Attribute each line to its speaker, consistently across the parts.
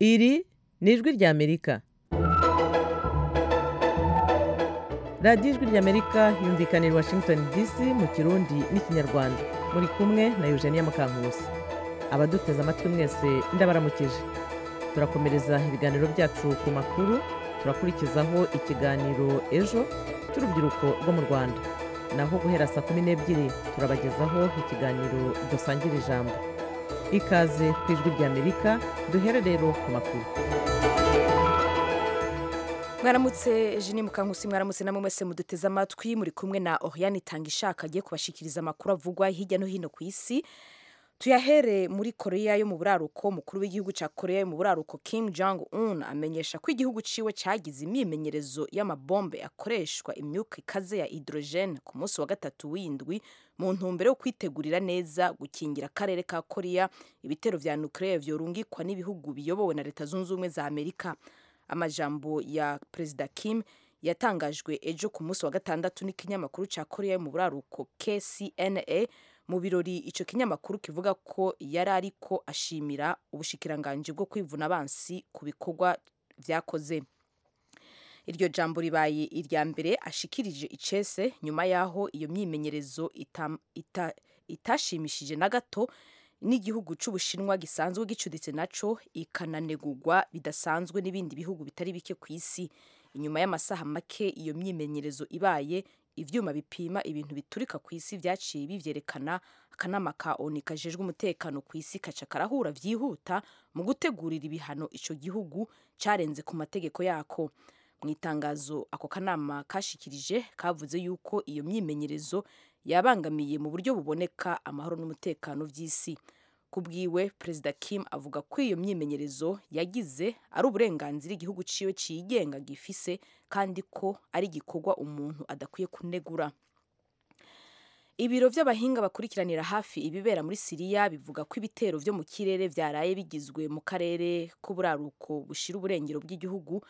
Speaker 1: Iri ni ijwi ry'Amerika. Radiyo ijwi ry'Amerika yumvikana i Washington DC mu Kirundi n'Ikinyarwanda. Muri kumwe na Eugenia Mukankusi. Abaduteze amatwi mwese ndabaramukije. Turakomereza ibiganiro byacu ku makuru, turakurikizaho ikiganiro ejo cy'urubyiruko rwo mu Rwanda. Naho guhera saa kumi n'ebyiri turabagezaho ikiganiro dusangira ijambo. Ikaze ku ijwi ry'Amerika, duhere rero ku makuru.
Speaker 2: mwaramutse jini mukankusi mwaramutse namwe mwese muduteze amatwi muri kumwe na oriane itanga ishaka agiye kubashikiriza amakuru avugwa hirya no hino ku isi tuyahere muri koreya yo mu buraruko umukuru w'igihugu cya koreya yo mu buraruko kim jong un amenyesha ko igihugu ciwe cyagize imyimenyerezo y'amabombe akoreshwa imyuka ikaze ya hydrogen ku munsi wa gatatu w'indwi mu ntumbero yo kwitegurira neza gukingira akarere ka koreya ibitero vya nucleaire vyorungikwa n'ibihugu biyobowe na leta zunze ubumwe za amerika amajambo ya perezida Kim yatangajwe ejo ku munsi wa gatandatu n'ikinyamakuru cya koreya yo mu buraruko kcna mu birori icyo kinyamakuru kivuga ko yari ariko ashimira ubushikiranganji bwo kwivuna abansi ku bikorwa byakoze iryo jambo ribaye irya mbere ashikirije icese nyuma y'aho iyo myimenyerezo itam- ita- itashimishije na gato n'igihugu cy'ubushinwa gisanzwe gicuditse naco ikananegurwa bidasanzwe n'ibindi bihugu bitari bike ku isi inyuma y'amasaha make iyo myimenyerezo ibaye ivyuma bipima ibintu biturika ku isi vyaciye bivyerekana akanama ka onu kajejwe umutekano ku isi kaca karahura vyihuta mu gutegurira ibihano ico gihugu carenze ku mategeko yako mu itangazo ako kanama kashikirije kavuze yuko iyo myimenyerezo yabangamiye mu buryo buboneka amahoro n'umutekano by'isi kubwiwe perezida Kim avuga ko iyo myimenyerezo yagize ari uburenganzira igihugu ciwe cigenga gifise kandi ko ari igikorwa umuntu adakwiye kunegura ibiro by'abahinga bakurikiranira hafi ibibera muri siriya bivuga ko ibitero vyo mu kirere vyaraye bigizwe mu karere k'uburaruko bushira uburengero bw'igihugu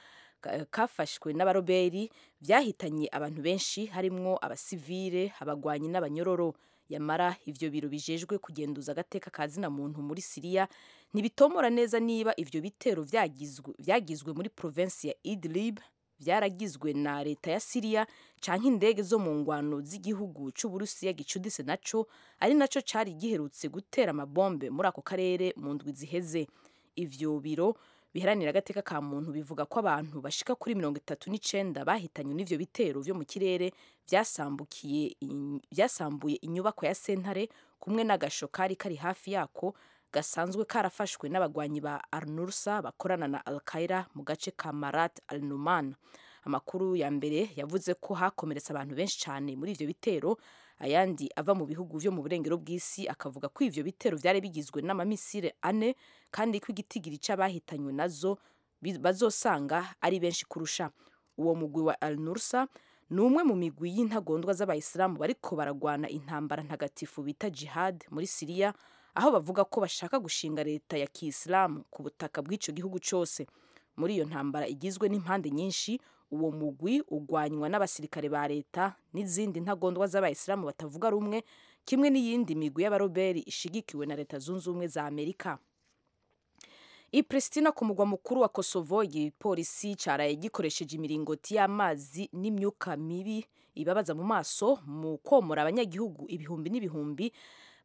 Speaker 2: kafashwe n'abaroberi byahitanye abantu benshi harimwo abasivile abagwanyi n'abanyororo yamara ivyo biro bijejwe kugenduza agateka ka zina muntu muri siriya ntibitomora neza niba ivyo bitero vyagizwe vyagizwe muri provensi ya idlib byaragizwe na leta ya siriya canke indege zo mu ngwano z'igihugu c'uburusiya gicudise naco ari naco cari giherutse gutera amabombe muri ako karere mu ndwi ziheze ivyo biro biharanira agateka ka muntu bivuga ko abantu bashika kuri mirongo itatu n'icenda bahitanywe n'ivyo bitero vyo mu kirere vyasambukiye in- vyasambuye inyubako ya sentare kumwe n'agasho kari kari hafi yako gasanzwe karafashwe n'abagwanyi ba arnursa bakorana na alkaira mu gace ka marat al numan amakuru ya mbere yavuze ko hakomeretse abantu benshi cyane muri ivyo bitero ayandi ava mu bihugu vyo mu burengero bw'isi akavuga ko ivyo bitero vyari bigizwe n'amamisire ane kandi ko igitigiri c'abahitanywe nazo bi- bazosanga ari benshi kurusha uwo mugwi wa al nursa ni umwe mu migwi y'intagondwa z'abayisilamu bariko baragwana intambara ntagatifu bita jihad muri siriya aho bavuga ko bashaka gushinga leta ya kisilamu ku butaka bw'ico gihugu cose muri iyo ntambara igizwe n'impande nyinshi uwo mugwi ugwanywa n'abasirikare ba leta n'izindi ntagondwa z'abayisilamu batavuga rumwe kimwe n'iyindi migwi y'abaroberi ishigikiwe na leta zunze ubumwe za amerika i Pristina ku mugwa mukuru wa Kosovo igipolisi caraye gikoresheje imiringoti y'amazi n'imyuka mibi ibabaza mu maso mu komora abanyagihugu ibihumbi n'ibihumbi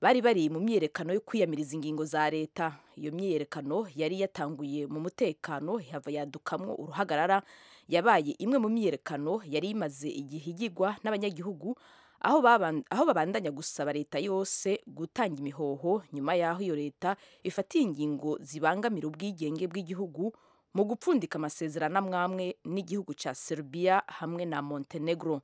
Speaker 2: bari bari mu myiyerekano yo kwiyamiriza ingingo za leta iyo myiyerekano yari yatanguye mu mutekano hava yadukamwo uruhagarara yabaye imwe mu myiyerekano yari imaze igihe igigwa n'abanyagihugu aho baban- aho babandanya gusaba leta yose gutanga imihoho nyuma y'aho iyo leta ifatiye ingingo zibangamira ubwigenge bw'igihugu mu gupfundika amasezerano amwamwe n'igihugu cya Serbia hamwe na Montenegro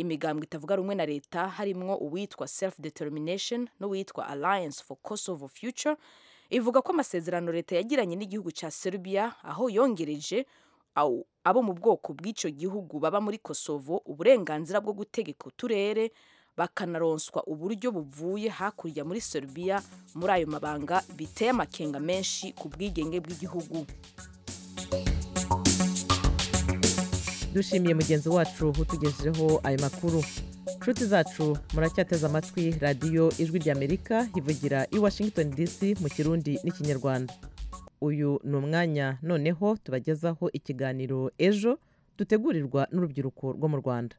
Speaker 2: imigambwe itavuga rumwe na leta harimwo uwitwa self determination n'uwitwa alliance for kosovo future ivuga ko amasezerano leta yagiranye n'igihugu cya Serbia aho yongereje aw- abo mu bwoko bw'icyo gihugu baba muri kosovo uburenganzira bwo gutegeka uturere bakanaronswa uburyo buvuye hakurya muri serbia muri ayo mabanga biteye amakenga menshi ku bwigenge bw'igihugu
Speaker 1: dushimiye mugenzi wacu utugejejeho ayo makuru nshuti zacu muracyateze amatwi radiyo ijwi ry'amerika ivugira i washington dc mu kirundi n'ikinyarwanda uyu ni umwanya noneho tubagezaho ikiganiro ejo dutegurirwa n'urubyiruko rwo mu rwanda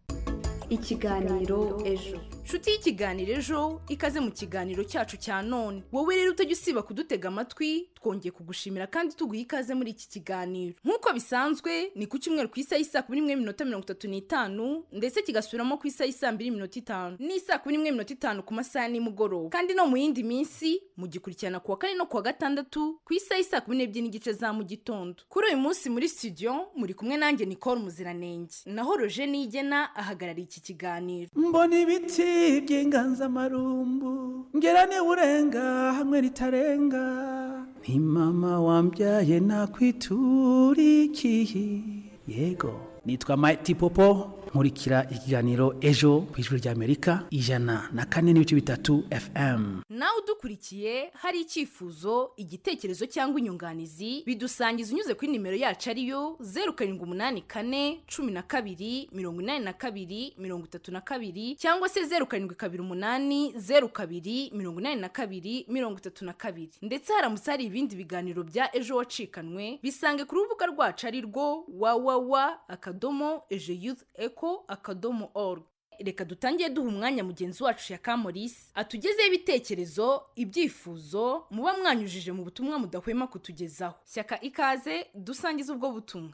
Speaker 3: ikiganiro ejo
Speaker 4: nshuti y'ikiganiro ejo ikaze mu kiganiro cyacu cya none wowe rero utajya usiba kudutega amatwi twongeye kugushimira kandi tuguha ikaze muri iki kiganiro nk'uko bisanzwe ni ku cyumweru ku isaha isa kumi n'imwe minota mirongo itatu n'itanu ndetse kigasubiramo ku isaha isa mbiri minota itanu n'isaa kumi n'imwe minota itanu ku masaha nimugoroba kandi no mu yindi minsi mugikurikirana ku wa kane no ku wa gatandatu ku isaha isa kumi n'ebyiri n'igice za mu gitondo kuri uyu munsi muri studio muri kumwe nanjye nicole muziranenge naho roje nigena ahagarariye iki kiganiro
Speaker 5: mbona ibiti by'inganzamarumbu ngera niba urenga hamwe ritarenga ni mama wambyaye nakwiturikiye yego nitwa mayiti popo nkurikira ikiganiro ejo ku ijuru ry'amerika ijana na kane n'ibice bitatu fm
Speaker 4: nawe udukurikiye hari icyifuzo igitekerezo cyangwa inyunganizi bidusangiza unyuze kuri nimero yacu ariyo zeru karindwi umunani kane cumi na kabiri mirongo inani na kabiri mirongo itatu na kabiri cyangwa se zeru karindwi kabiri umunani zeru kabiri mirongo inani na kabiri mirongo itatu na kabiri ndetse haramutse hari ibindi biganiro bya ejo wacikanwe bisange ku rubuga rwacu ari rwo wawawa akadomo ejo yuzi eko akadomo oru reka dutangiye duha umwanya mugenzi wacu ya kamorisi atugezeho ibitekerezo ibyifuzo muba mwanyujije mu butumwa mudahwema kutugezaho shyaka ikaze dusangiza ubwo butumwa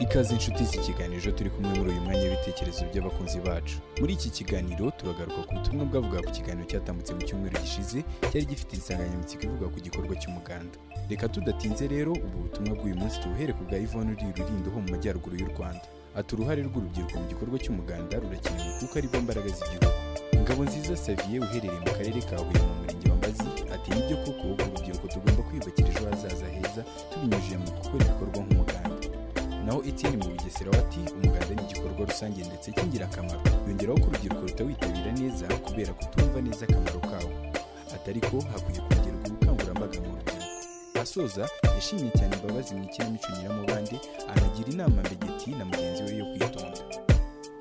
Speaker 6: ikaze inshuti z'ikiganiro turi kumwe muri uyu mwanya w'ibitekerezo by'abakunzi bacu muri iki kiganiro turagaruka ku butumwa bwavuga ku kiganiro cyatambutse mu cyumweru gishize cyari gifite insanganyamatsiko ivuga ku gikorwa cy'umuganda reka tudatinze rero ubu butumwa bw'uyu munsi tubuhere ku bwa ivone uri rurindo ho mu majyaruguru y'u rwanda ati uruhare rw'urubyiruko mu gikorwa cy'umuganda rurakenewe kuko aribo mbaraga z'igihugu ngabo nziza saviye uherereye mu karere ka huye mu murenge wa mbazi ati nibyo koko urubyiruko tugomba kwiyubakira ejo hazaza heza tubinyujije mu gukora ibikorwa nk'umuganda naho etienne mu bugesera wati umuganda ni igikorwa rusange ndetse cy'ingirakamaro yongeraho ko urubyiruko rutawitabira neza kubera kutumva neza akamaro kawo atari ko hakwiye kongerwa ubukangurambaga mu rubyiruko asoza yashimye cyane imbabazi mu ikinamico nyiramubande anagira inama mbegeti na mugenzi we yo kwitonda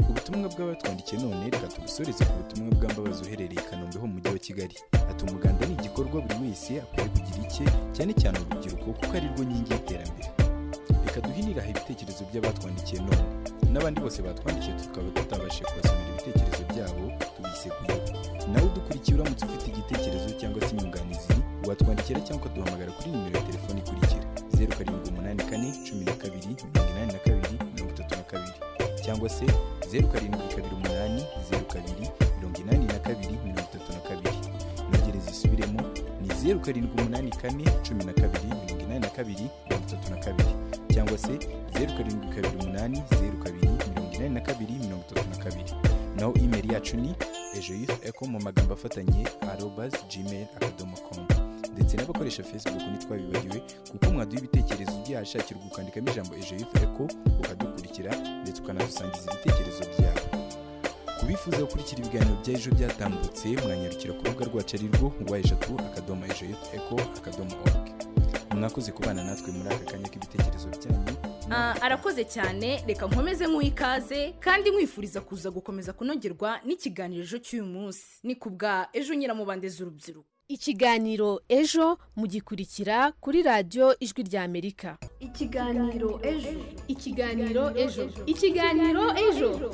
Speaker 6: ubutumwa bw'abatwandikiye none reka tubusoreze ku butumwa bw'ambabazi uherereye i kanombe ho mu mujyi wa kigali ati umuganda ni igikorwa buri wese akwiye kugira icye cyane cyane urubyiruko kuko ari rwo nkingi y'iterambere reka duhiniraho ibitekerezo by'abatwandikiye none n'abandi bose batwandikiye tukaba tutabashije kubasomera ibitekerezo byabo tubiseguye nawe udukurikiye uramutse ufite igitekerezo cyangwa se inyunganizi watwandikira cyangwa ukaduhamagara kuri nimero ya telefoni ikurikira zeru karindwi umunani kane cumi na kabiri mirongo inani na kabiri mirongo itatu na kabiri cyangwa se zeru karindwi kabiri umunani zeru kabiri mirongo inani na kabiri mirongo itatu na kabiri inogere zisubiremo ni zeru karindwi umunani kane cumi na kabiri mirongo inani na kabiri mirongo itatu na kabiri cyangwa se zeru karindwi kabiri umunani zeru kabiri mirongo inani na kabiri mirongo itatu na kabiri naho imeri yacu ni ejo yufu eko mu magambo afatanye arobazi gmail akadomo komu ndetse n'abakoresha facebook ntitwabibagiwe kuko mwaduha ibitekerezo byahashakirwa ukandikamo ijambo ejo yufu eko ukadukurikira ndetse ukanadusangiza ibitekerezo byabo ku bifuza gukurikira ibiganiro bya ejo byatambutse mwanyarukira ku rubuga rwacu ari rwo wa eshatu akadomo ejo yufu eko akadomo oruge mwakoze kubana natwe muri aka kanya k'ibitekerezo byanyu
Speaker 4: Ah, arakoze cyane reka nkomeze nk'uha ikaze kandi mwifuriza kuza gukomeza kunogerwa n'ikiganiro ejo cy'uyu munsi ni ku bwa ejo nyiramubande z'urubyiruko
Speaker 7: ikiganiro ejo mugikurikira kuri radiyo ijwi rya amerika
Speaker 3: ikiganiro ejo
Speaker 7: ikiganiro ejo ikiganiro ejo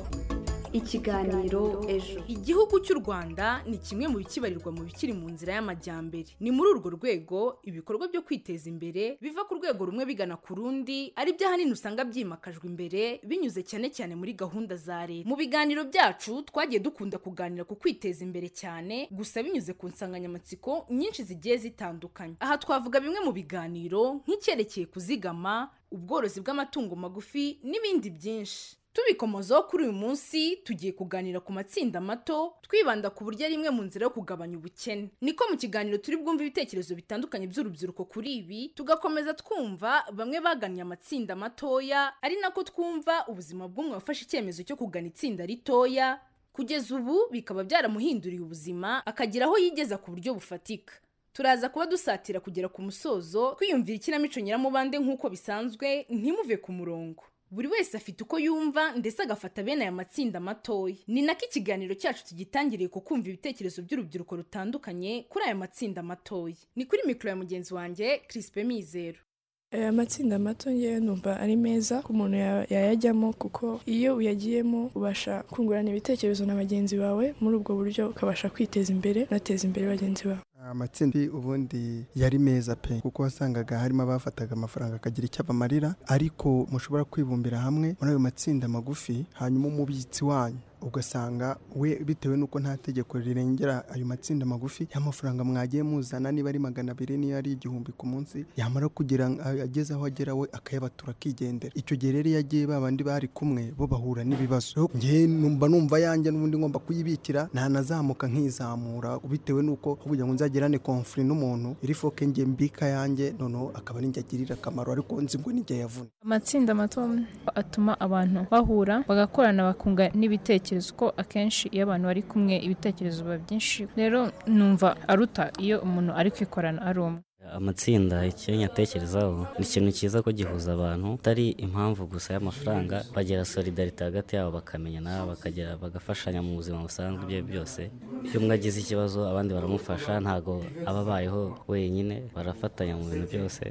Speaker 3: ikiganiro ejo
Speaker 4: igihugu cy'u rwanda ni kimwe mu bikibarirwa mu bikiri mu nzira y'amajyambere ni muri urwo rwego ibikorwa byo kwiteza imbere biva ku rwego rumwe bigana ku rundi ari byo ahanini usanga byimakajwe imbere binyuze cyane cyane muri gahunda za leta mu biganiro byacu twagiye dukunda kuganira ku kwiteza imbere cyane gusa binyuze ku nsanganyamatsiko nyinshi zigiye zitandukanye aha twavuga bimwe mu biganiro nk'icyerekeye kuzigama ubworozi bw'amatungo magufi n'ibindi byinshi tubikomozaho kuri uyu munsi tugiye kuganira ku matsinda mato twibanda ku buryo ari imwe mu nzira yo kugabanya ubukene niko mu kiganiro turi bwumva ibitekerezo bitandukanye by'urubyiruko kuri ibi tugakomeza twumva bamwe bagannye amatsinda matoya ari nako twumva ubuzima bw'umwe wafashe icyemezo cyo kugana itsinda ritoya kugeza ubu bikaba byaramuhinduriye ubuzima akagira aho yigeza ku buryo bufatika turaza kuba dusatira kugera ku musozo twiyumvira ikinamico nyiramubande nk'uko bisanzwe ntimuve ku murongo buri wese afite uko yumva ndetse agafata bene aya matsinda matoya ni nako ikiganiro cyacu tugitangiriye ku kumva ibitekerezo by'urubyiruko rutandukanye kuri aya matsinda matoya ni kuri mikoro ya mugenzi wanjye kirisipe mizero
Speaker 8: aya matsinda mato ngewe numva ari meza ku muntu ya- yayajyamo kuko iyo uyagiyemo ubasha kungurana ibitekerezo na bagenzi bawe muri ubwo buryo ukabasha kwiteza imbere unateza imbere bagenzi bawe
Speaker 9: amatsinda ubundi yari meza pe kuko wasangaga harimo abafataga amafaranga akagira icyo abamarira ariko mushobora kwibumbira hamwe muri ayo matsinda magufi hanyuma umubitsi wanyu ugasanga we bitewe n'uko nta tegeko rirengera ayo matsinda magufi y'amafaranga mwagiye muzana niba ari magana abiri niyo ari igihumbi ku munsi yamara kugira ngo ageze aho agera we akayabatura akigendera icyo gihe rero iyo agiye ba bandi bari kumwe bo bahura n'ibibazo Rero njyewe numva numva yanjye n'ubundi ngomba kuyibikira ntanazamuka nkizamura bitewe n'uko kugira ngo nzagirane konfuri n'umuntu iri foke njye mbika yanjye noneho akaba ari njye agirira akamaro ariko nzi ngo nijye yavuna
Speaker 10: amatsinda mato atuma abantu bahura bagakorana bakunga n'ibitekerezo ko akenshi iyo abantu bari kumwe ibitekerezo biba byinshi rero numva aruta iyo umuntu ari kwikorana ari umwe
Speaker 11: amatsinda icyo nyatekerezaho ni ikintu cyiza ko gihuza abantu atari impamvu gusa y'amafaranga bagira solidarite hagati yabo bakamenyana bakagera bagafashanya mu buzima busanzwe ibyo ari byo byose iyo umwe agize ikibazo abandi baramufasha ntago aba abayeho wenyine barafatanya mu bintu byose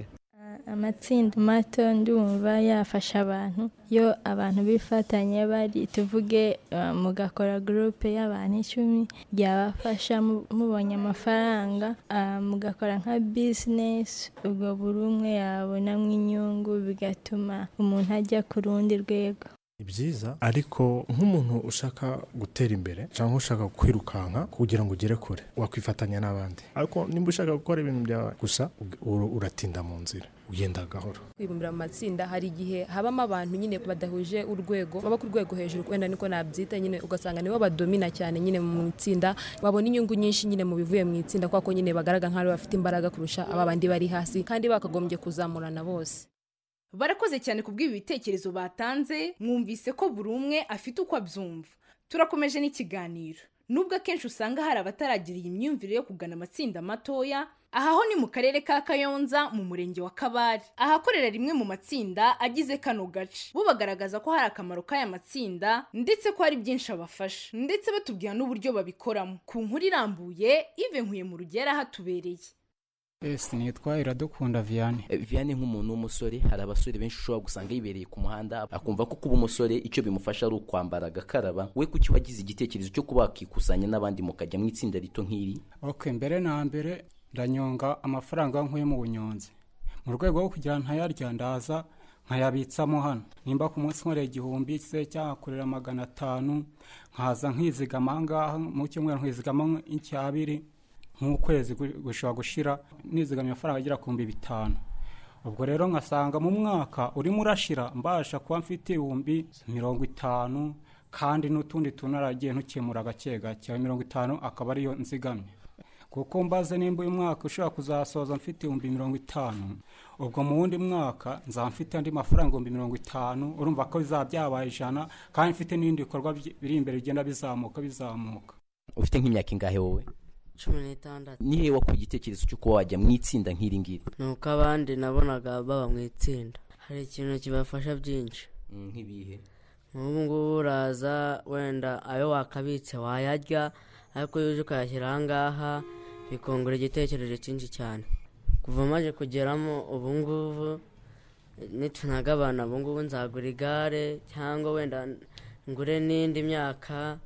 Speaker 12: amatsinda mato ndumva yafasha abantu iyo abantu bifatanye bari tuvuge eh, mugakora gurupe y'abantu icumi byabafasha mu- mubonye amafaranga ah, mugakora nka bizinesi ubwo buri umwe yabonamo inyungu bigatuma umuntu ajya ku rundi rwego
Speaker 13: ni byiza ariko nk'umuntu ushaka gutera imbere cyangwa ushaka kwirukanka kugira ngo ugere kure wakwifatanya n'abandi ariko nimba ushaka gukora ibintu byawe gusa ug- ur- uratinda mu nzira ugenda gahoro
Speaker 14: kwibumbira mu matsinda hari igihe habamo abantu nyine badahuje urwego baba ku rwego hejuru wenda niko nabyita nyine ugasanga nibo badomina cyane nyine mu itsinda babona inyungu nyinshi nyine mu bivuye mu itsinda kuko nyine bagaragara nk'aho bafite imbaraga kurusha aba bandi bari hasi kandi bakagombye kuzamurana bose
Speaker 4: barakoze cyane kubw'ibi bitekerezo batanze mwumvise ko buri umwe afite uko abyumva turakomeje n'ikiganiro nubwo akenshi usanga hari abataragira iyi myumvire yo kugana amatsinda matoya aha ho ni mu karere ka kayonza mu murenge wa kabare ahakorera rimwe mu matsinda agize kano gace bo bagaragaza ko hari akamaro k'aya matsinda ndetse ko hari byinshi abafasha ndetse batubwira n'uburyo babikoramo ku nkuru irambuye ive nkuye mu rugera hatubereye
Speaker 15: esi nitwa iradukunda viyane viyane nk'umuntu w'umusore hari abasore benshi ushobora gusanga yibereye ku muhanda akumva ko kuba umusore icyo bimufasha ari ukwambara agakaraba we kuki wagize igitekerezo cyo kuba wakikusanya n'abandi mukajya mu itsinda rito nk'iri
Speaker 16: ok mbere na mbere ndanyonga amafaranga nkuye mu bunyonzi mu rwego rwo kugira ntayarya ndaza nkayabitsamo hano nimba ku munsi nkoreye igihumbi se cyangwa kurera magana atanu nkaza nkizigama aha ngaha mu cyumweru nkizigama nk'icyabiri nk'ukwezi gu- gushobora gushira nizigamye amafaranga agera ku bihumbi bitanu ubwo rero nkasanga mu mwaka urimo urashira mbasha kuba mfite ibihumbi mirongo itanu kandi n'utundi tuntu naragiye ntukemura gake gake ayo mirongo itanu akaba ariyo nzigamye kuko mbaze nimba uyu mwaka ushobora kuzasoza mfite ibihumbi mirongo itanu ubwo mu wundi mwaka nzaba mfite andi mafaranga ibihumbi mirongo itanu urumva ko bizaba byabaye ijana kandi mfite n'ibindi bikorwa byi- biri imbere bigenda bizamuka bizamuka
Speaker 15: ufite nk'imyaka ingahe wowe
Speaker 17: cumi n'itandatu
Speaker 15: ni hehe wakuye igitekerezo cyo kuba wajya mu itsinda nk'iri ngiri
Speaker 17: ni uko abandi nabonaga baba mu itsinda hari ikintu kibafasha byinshi
Speaker 15: nk'ibihe
Speaker 17: nk'ubu ngubu uraza wenda ayo wakabitse wayarya ariko iyo uje ukayashyira aha ngaha bikungura igitekerezo cyinshi cyane kuva maze kugeramo ubu ngubu nitunagabana ubu ngubu nzagura igare cyangwa wenda ngure n'indi myaka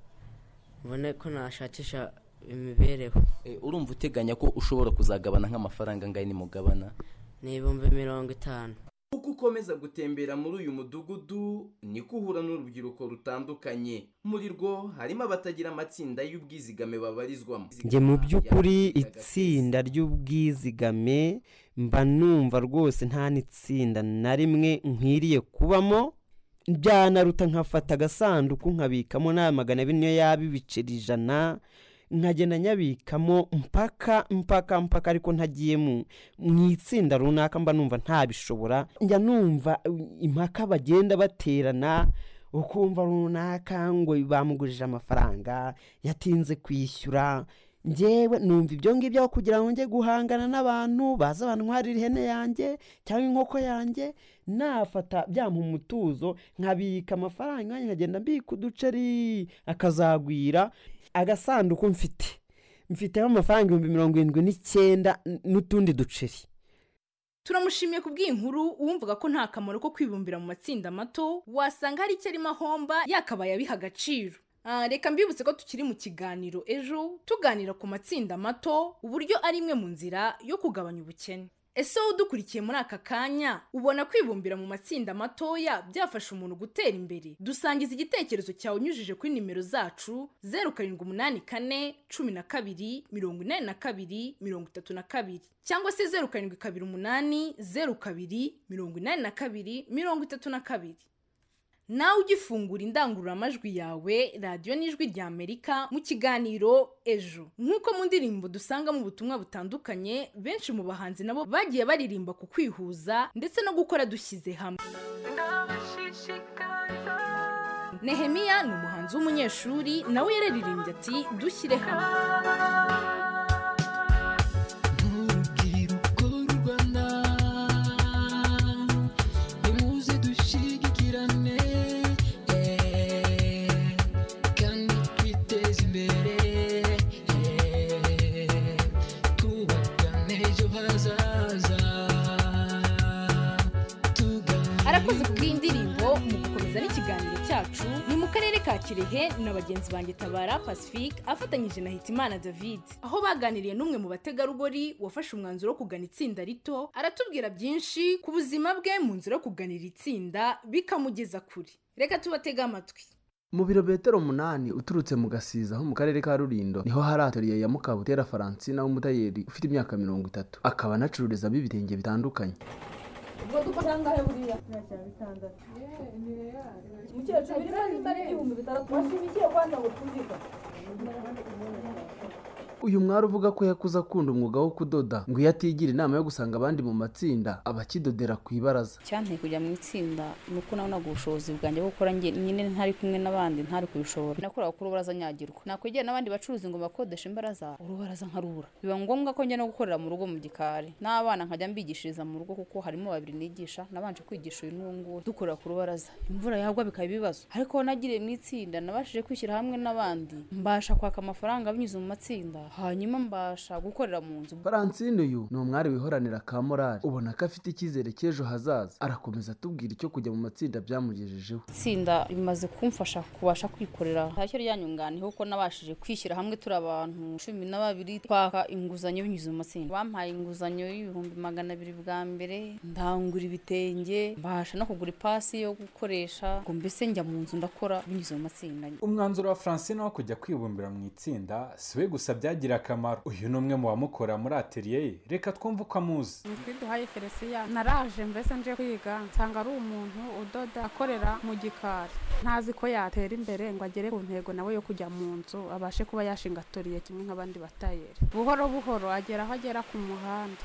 Speaker 17: mbone ko nashakisha imibereho
Speaker 15: urumva uteganya ko ushobora kuzagabana nk'amafaranga angahe nimugabana
Speaker 17: ni ibihumbi mirongo itanu
Speaker 18: uko ukomeza gutembera muri uyu mudugudu niko uhura n'urubyiruko rutandukanye muri rwo harimo abatagira amatsinda y'ubwizigame babarizwamo
Speaker 19: njye mu by'ukuri itsinda ry'ubwizigame mba numva rwose nta n'itsinda na rimwe nkwiriye kubamo byanaruta nkafata agasanduku nkabikamo na magana abiri niyo yaba ibiceri ijana nkagenda nyabikamo mpaka mpaka mpaka ariko ntagiye mu mu itsinda runaka mba numva ntabishobora njya numva uh, impaka bagenda baterana ukumva runaka ngo bamugurije amafaranga yatinze kwishyura
Speaker 20: ngewe numva ibyo ngibyo aho kugira ngo njye guhangana n'abantu baza bantwarira ihene yanjye cyangwa inkoko yanjye nafata byampa umutuzo nkabika amafaranga yanjye nkagenda mbika uduceri akazagwira agasanduku mfite mfiteho amafaranga ibihumbi mirongo irindwi n'icyenda n'utundi duceri
Speaker 4: turamushimiye ku bw'inkuru uwumvaga ko nta kamaro ko kwibumbira mu matsinda mato wasanga hari icyo arimo ahomba yakabaye abiha agaciro Ah, reka mbibutse ko tukiri mu kiganiro ejo tuganira ku matsinda mato uburyo ari imwe mu nzira yo kugabanya ubukene ese wowe udukurikiye muri aka kanya ubona kwibumbira mu matsinda matoya byafasha umuntu gutera imbere dusangiza igitekerezo cyawe unyujije kuri nimero zacu zeru karindwi umunani kane cumi na kabiri mirongo inani na kabiri mirongo itatu na kabiri cyangwa se zeru karindwi kabiri umunani zeru kabiri mirongo inani na kabiri mirongo itatu na kabiri nawe ugifungura indangururamajwi yawe radiyo n'ijwi rya amerika mu kiganiro ejo nk'uko mu ndirimbo dusangamo ubutumwa butandukanye benshi mu bahanzi nabo bagiye baririmba ku kwihuza ndetse no gukora dushyize hamwe nehemiya ni umuhanzi w'umunyeshuri nawe yararirimbye ati dushyire hamwe arakoze ku bw'indirimbo mu gukomeza n'ikiganiro cyacu ni mu karere ka kirehe na bagenzi banjye tabara pacifique afatanyije na hitimana david aho baganiriye n'umwe mu bategarugori wafashe umwanzuro wo kugana itsinda rito aratubwira byinshi ku buzima bwe mu nzira yo kuganira itsinda bikamugeza kure reka tubatege amatwi
Speaker 18: mu birometero umunani uturutse mu gasiza ho mu karere ka rurindo niho hari atoriye ya mukabutera faransina w'umutayeri ufite imyaka mirongo itatu akaba anacururizamo ibitenge bitandukanye
Speaker 21: ubwo dukora angahe buriya ntacya bitandatu umukecuru ugira nimba ari ibihumbi bitandatu washimikiye kwanza ngo twumvika
Speaker 18: uyu mwari uvuga ko yakuze akunda umwuga wo kudoda ngo iyo atigira inama yo gusanga abandi mu matsinda abakidodera ku ibaraza
Speaker 22: icyanteye kujya mu itsinda ni uko nabonaga ubushobozi bwanjye bwo gukora njye nyine ntari kumwe n'abandi ntari kubishobora nakoraga kuri urubaraza nyagirwa nakwigira n'abandi bacuruzi ngo bakodeshe imbaraza urubaraza nkarubura biba ngombwa ko njya no gukorera mu rugo mu gikari n'abana nkajya mbigishiriza mu rugo kuko harimo babiri nigisha nabanje kwigisha uyu n'uwo nguwo dukorera ku rubaraza imvura yagwa bikaba ibibazo ariko nagiriye mu itsinda nabashije kwishyira hamwe n'abandi mbasha kwaka amafaranga binyuze mu matsinda hanyuma mbasha gukorera mu nzu
Speaker 18: faransine uyu ni umwari wihoranira ka morali ubona ko afite icyizere cy'ejo hazaza arakomeza atubwira icyo kujya mu matsinda byamugejejeho
Speaker 22: itsinda bimaze kumfasha kubasha kwikorera ntacyo ryanyunganiyeho kuko nabashije kwishyira hamwe turi abantu cumi na babiri twaka inguzanyo binyuze mu matsinda bampaye inguzanyo y'ibihumbi magana abiri bwa mbere ndangura ibitenge mbasha no kugura ipasi yo gukoresha ngo mbese njya mu nzu ndakora binyuze mu matsinda
Speaker 23: umwanzuro wa francine wo kujya kwibumbira mu itsinda si we gusa byagiye bimugirira akamaro uyu ni umwe mu bamukora muri atelier ye reka twumve uko amuzi
Speaker 24: nitwa duhaye felisiya naraje mbese nje kwiga nsanga ari umuntu udoda akorera mu gikari ntazi ko yatera imbere ngo agere ku ntego nawe yo kujya mu nzu abashe kuba yashinga atoriye kimwe nk'abandi batayeri buhoro buhoro agera aho agera ku muhanda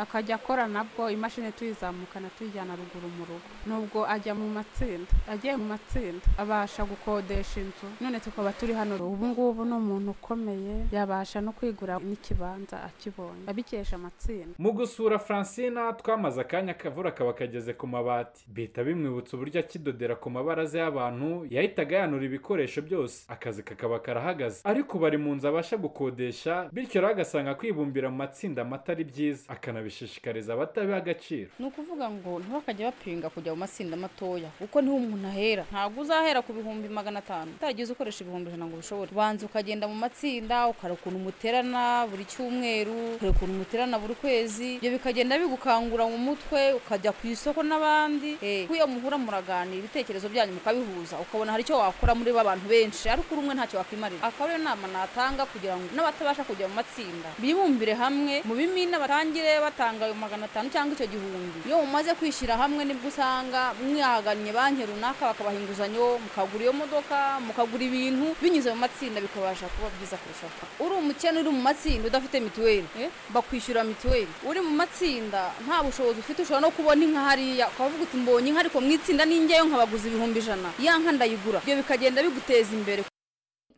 Speaker 24: akajya akora nabwo imashini tuyizamukana tuyijyana ruguru mu rugo nubwo ajya mu matsinda agiye mu matsinda abasha gukodesha inzu none tukaba turi hano ubu ngubu ni umuntu ukomeye yabasha no kwigura n'ikibanza akibonye abikesha amatsinda
Speaker 23: mu gusura francina twamaze akanya akavura kaba kageze ku mabati bihita bimwibutsa uburyo akidodera ku mabaraza y'abantu yahitaga yanura ibikoresho byose akazi kakaba karahagaze ariko bari mu nzu abasha gukodesha bityo rero agasanga kwibumbira mu matsinda amata ari byiza akanabishishikariza abatabiha agaciro
Speaker 22: ni ukuvuga ngo ntibakajya bapinga kujya mu matsinda matoya kuko niho umuntu ahera ntabwo uzahera ku bihumbi magana atanu utagize ukoresha ibihumbi ijana ngo ubishobore ubanza ukagenda mu matsinda ukara ukuntu umuti muterana buri cyumweru kure ukuntu muterana buri kwezi ibyo bikagenda bigukangura mu mutwe ukajya ku isoko n'abandi kuko iyo muhura muraganira ibitekerezo byanyu mukabihuza ukabona hari icyo wakora muri ba bantu benshi ariko uri umwe ntacyo wakwimarira akaba ariyo nama natanga kugira ngo n'abatabasha kujya mu matsinda bibumbire hamwe mu bimina batangire batanga ayo magana atanu cyangwa icyo gihumbi iyo mumaze kwishyira hamwe nibwo usanga mwihagannye banki runaka bakabaha inguzanyo mukagura iyo modoka mukagura ibintu binyuze mu matsinda bikabasha kuba byiza kurushaho uri umukene uri mu matsinda udafite mituweli bakwishyura mituweli uri mu matsinda nta bushobozi ufite ushobora no kubona inka hariya ukavuga uti mbonye inka ariko mu itsinda n'ingeyo nkabaguza ibihumbi ijana ya nka ndayigura ibyo bikagenda biguteza imbere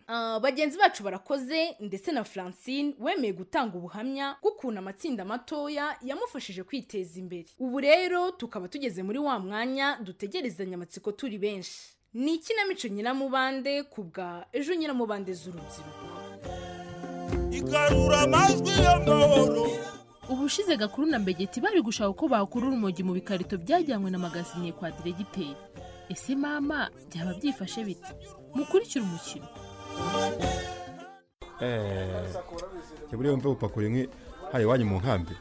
Speaker 4: Ah, bagenzi bacu barakoze ndetse na francine wemeye gutanga ubuhamya bw'ukuntu amatsinda matoya yamufashije kwiteza imbere ubu rero tukaba tugeze muri wa mwanya dutegerezanya amatsiko turi benshi ni ikinamico nyiramubande ku bwa ejo nyiramubande z'urubyiruko
Speaker 1: igarura amajwi y'amahoro
Speaker 2: ubushize gakuru na mbegeti bari gushaka uko bakurura urumogi mu bikarito byajyanywe na magazine kwa diregiteri ese mama byaba byifashe bite mukurikire umukino
Speaker 5: jya buriya wumva gupakura inkwi hari iwanyu mu nkambi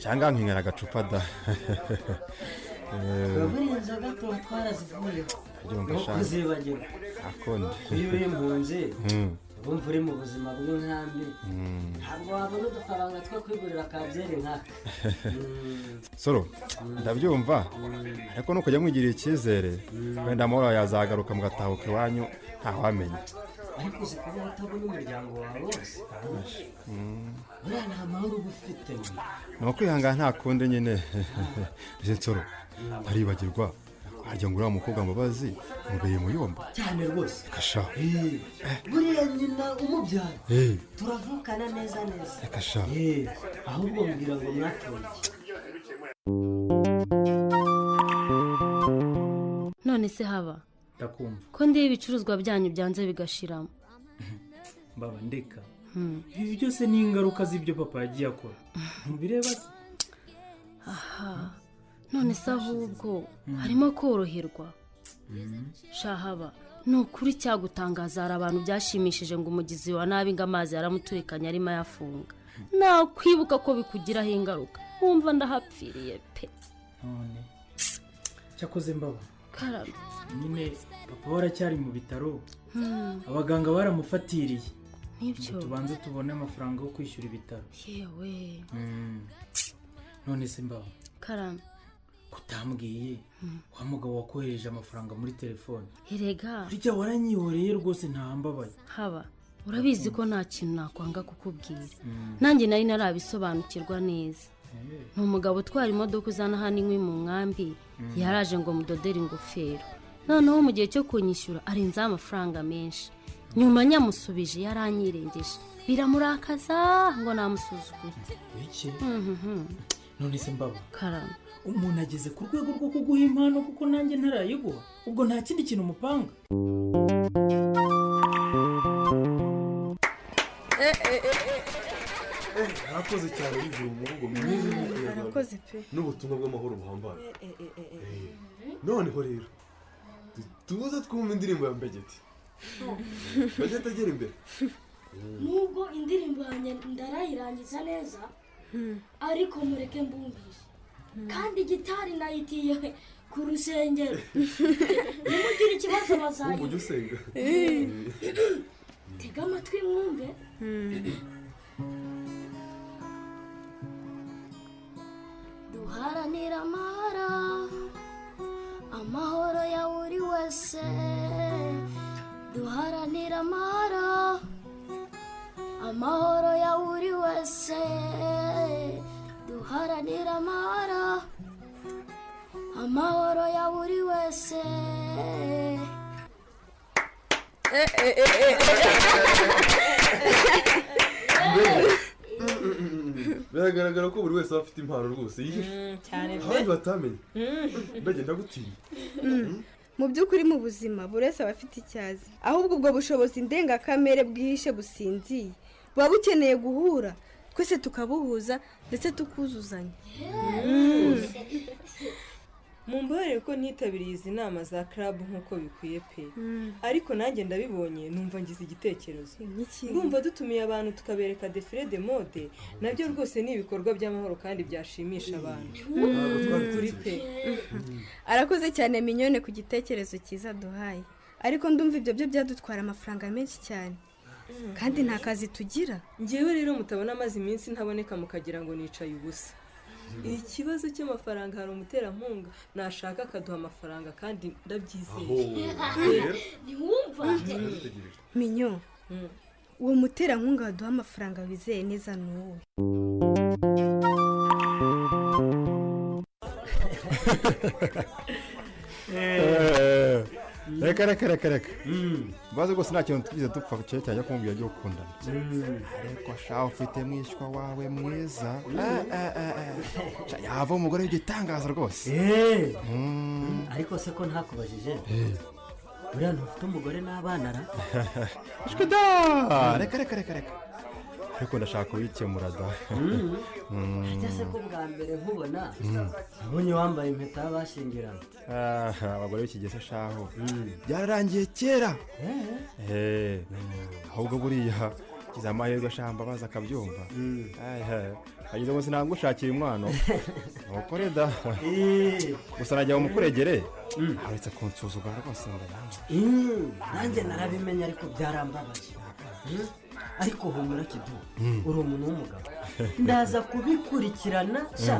Speaker 5: cyangwa nkinyara agacupa da Eh,
Speaker 6: buriya inzoga tuba twarazivuyeho
Speaker 5: Ujya wumva
Speaker 6: Ni
Speaker 5: shaka.
Speaker 6: ukuzibagirwa
Speaker 5: akundi
Speaker 6: iyo uri impunzi
Speaker 5: Mm.
Speaker 6: wumva uri mu buzima bw'inkambi
Speaker 5: Mm.
Speaker 6: ntabwo wabona udufaranga two kwigurira ka byeri nkaka
Speaker 5: soro ndabyumva ariko nukujya mwigirira icyizere wenda amahoro yazagaruka mugatahuka iwanyu ntawamenya
Speaker 6: ariko uzi kuba utabona umuryango wawe wose
Speaker 5: Mm.
Speaker 6: buriya nta mahoro uba ufite
Speaker 5: ni ukwihangana nta kundi nyine izi nsoro ntaribagirwa harya ngo uriya mukobwa mbabazi mubeye muyomba
Speaker 6: cyane rwose
Speaker 5: kasha
Speaker 6: buriya nyina umubyara
Speaker 5: Eh.
Speaker 6: turavukana neza neza
Speaker 5: kasha
Speaker 6: Eh, ahubwo mbwira ngo mwapfuye
Speaker 7: none se haba
Speaker 25: ndakumva
Speaker 7: ko ndeba ibicuruzwa byanyu byanze bigashiramo
Speaker 25: mbaba ndeka
Speaker 7: Hmm.
Speaker 25: ibi byose ni ingaruka z'ibyo papa yagiye akora ntubireba se
Speaker 7: aha none se ahubwo harimo koroherwa shahaba ni ukuri cyagutangaza hari abantu byashimishije ngo umugizi wa nabi ngo amazi yaramuturekanye arimo ayafunga nakwibuka ko bikugiraho ingaruka wumva ndahapfiriye pe
Speaker 25: none cyakoze mbaba
Speaker 7: karame
Speaker 25: nyine papa we aracyari mu bitaro
Speaker 7: Hmm.
Speaker 25: abaganga baramufatiriye
Speaker 7: Nibyo.
Speaker 25: Ngo tubanze tubone amafaranga yo kwishyura ibitaro
Speaker 7: yewe
Speaker 25: Mm. none se mbaba
Speaker 7: karame
Speaker 25: kutambwiye wa mugabo wakohereje amafaranga muri telefone
Speaker 7: erega
Speaker 25: burya waranyihoreye rwose ntahambabaye
Speaker 7: haba urabizi ko nta kintu nakwanga kukubwira
Speaker 25: Mm.
Speaker 7: nanjye nari narabisobanukirwa neza ni umugabo utwara imodoka uzana hano inkwi mu nkambi
Speaker 25: Mm.
Speaker 7: yaraje ngo mudodere ingofero noneho mu gihe cyo kunyishyura arenzaho amafaranga menshi nyuma nyamusubije yaranyirengeje biramurakaza ngo namusuzugure
Speaker 25: iki
Speaker 7: Mhm.
Speaker 25: none se mbaba
Speaker 7: karame
Speaker 25: umuntu ageze ku rwego rwo kuguha impano kuko nanjye ntarayiguha ubwo nta kindi kintu umupanga
Speaker 26: arakoze cyane bivuye mu rugo mu mwiza
Speaker 27: arakoze pe
Speaker 26: n'ubutumwa bw'amahoro buhambaye
Speaker 27: Eh, eh, eh, eh, eh.
Speaker 26: noneho rero tu- tuze twumva indirimbo ya mbegeti mbegeti agera imbere
Speaker 28: nubwo indirimbo yanjye ndarayirangiza neza ariko mureke mbumbishe kandi gitari nayitiye ku rusengero nimugira ikibazo
Speaker 26: wumva ujya
Speaker 28: bazayiga
Speaker 26: usenga
Speaker 28: Eh. tega amatwi mwumve duharanira amahoro amahoro ya buri wese duharanira amahoro amahoro ya buri wese duharanira amahoro amahoro ya buri wese
Speaker 26: biragaragara ko buri wese aba afite impano rwose
Speaker 27: cyane pe.
Speaker 26: abandi batamenye mbege ndagutinya
Speaker 27: mu by'ukuri mu buzima buri wese aba afite icyazi ahubwo ubwo bushobozi ndengakamere bwihishe businziye buba bukeneye guhura twese tukabuhuza ndetse tukuzuzanya
Speaker 29: mumbabarire ko ntitabiriye izi nama za club nk'uko bikwiye pe
Speaker 27: Mm.
Speaker 29: ariko nanjye ndabibonye numva ngize igitekerezo ndumva dutumiye abantu tukabereka defile de mode nabyo rwose ni ibikorwa by'amahoro kandi byashimisha abantu
Speaker 27: Mm.
Speaker 29: Ntabwo twabikora pe
Speaker 27: arakoze cyane minyone ku gitekerezo cyiza duhaye ariko ndumva ibyo byo byadutwara amafaranga menshi cyane kandi nta kazi tugira
Speaker 29: ngewe rero mutabona amaze iminsi ntaboneka mukagira ngo nicaye ubusa ikibazo cy'amafaranga hari umuterankunga nashaka akaduha amafaranga kandi ndabyizeye
Speaker 28: ntiwumva
Speaker 27: minyo uwo muterankunga waduha amafaranga wizeye neza ni wowe
Speaker 5: reka reka reka reka mbaze rwose nta kintu twize dupfa cyerekana kumubwira ibyo gukundana ariko shaho ufite mwishywa wawe mwiza Ah, ah, ah, ah. Sha, yava umugore w'igitangaza rwose Mm.
Speaker 3: ariko se ko ntakubajije buriya ntufite umugore n'abana ra
Speaker 5: Ah, reka reka reka reka ariko ndashaka kubikemura da
Speaker 3: Mm.
Speaker 5: Mm.
Speaker 3: ajya se ko bwa mbere nkubona
Speaker 5: Mm.
Speaker 3: nabonye wambaye impeta y'abashyingiranywe
Speaker 5: Ah, abagore b'iki gihe se shaho byararangiye kera Eh, ahubwo buriya kiza amahirwe ashamba baza akabyumva ageze ngo sinangushakira umwana nukore da gusa najya mu mukuregere aretse kunsuzugura rwose ngo nange
Speaker 3: Mm, nanjye narabimenya ariko byarambabaje Mm, ariko humura kidu
Speaker 5: Mm.
Speaker 3: uri umuntu w'umugabo ndaza kubikurikirana sha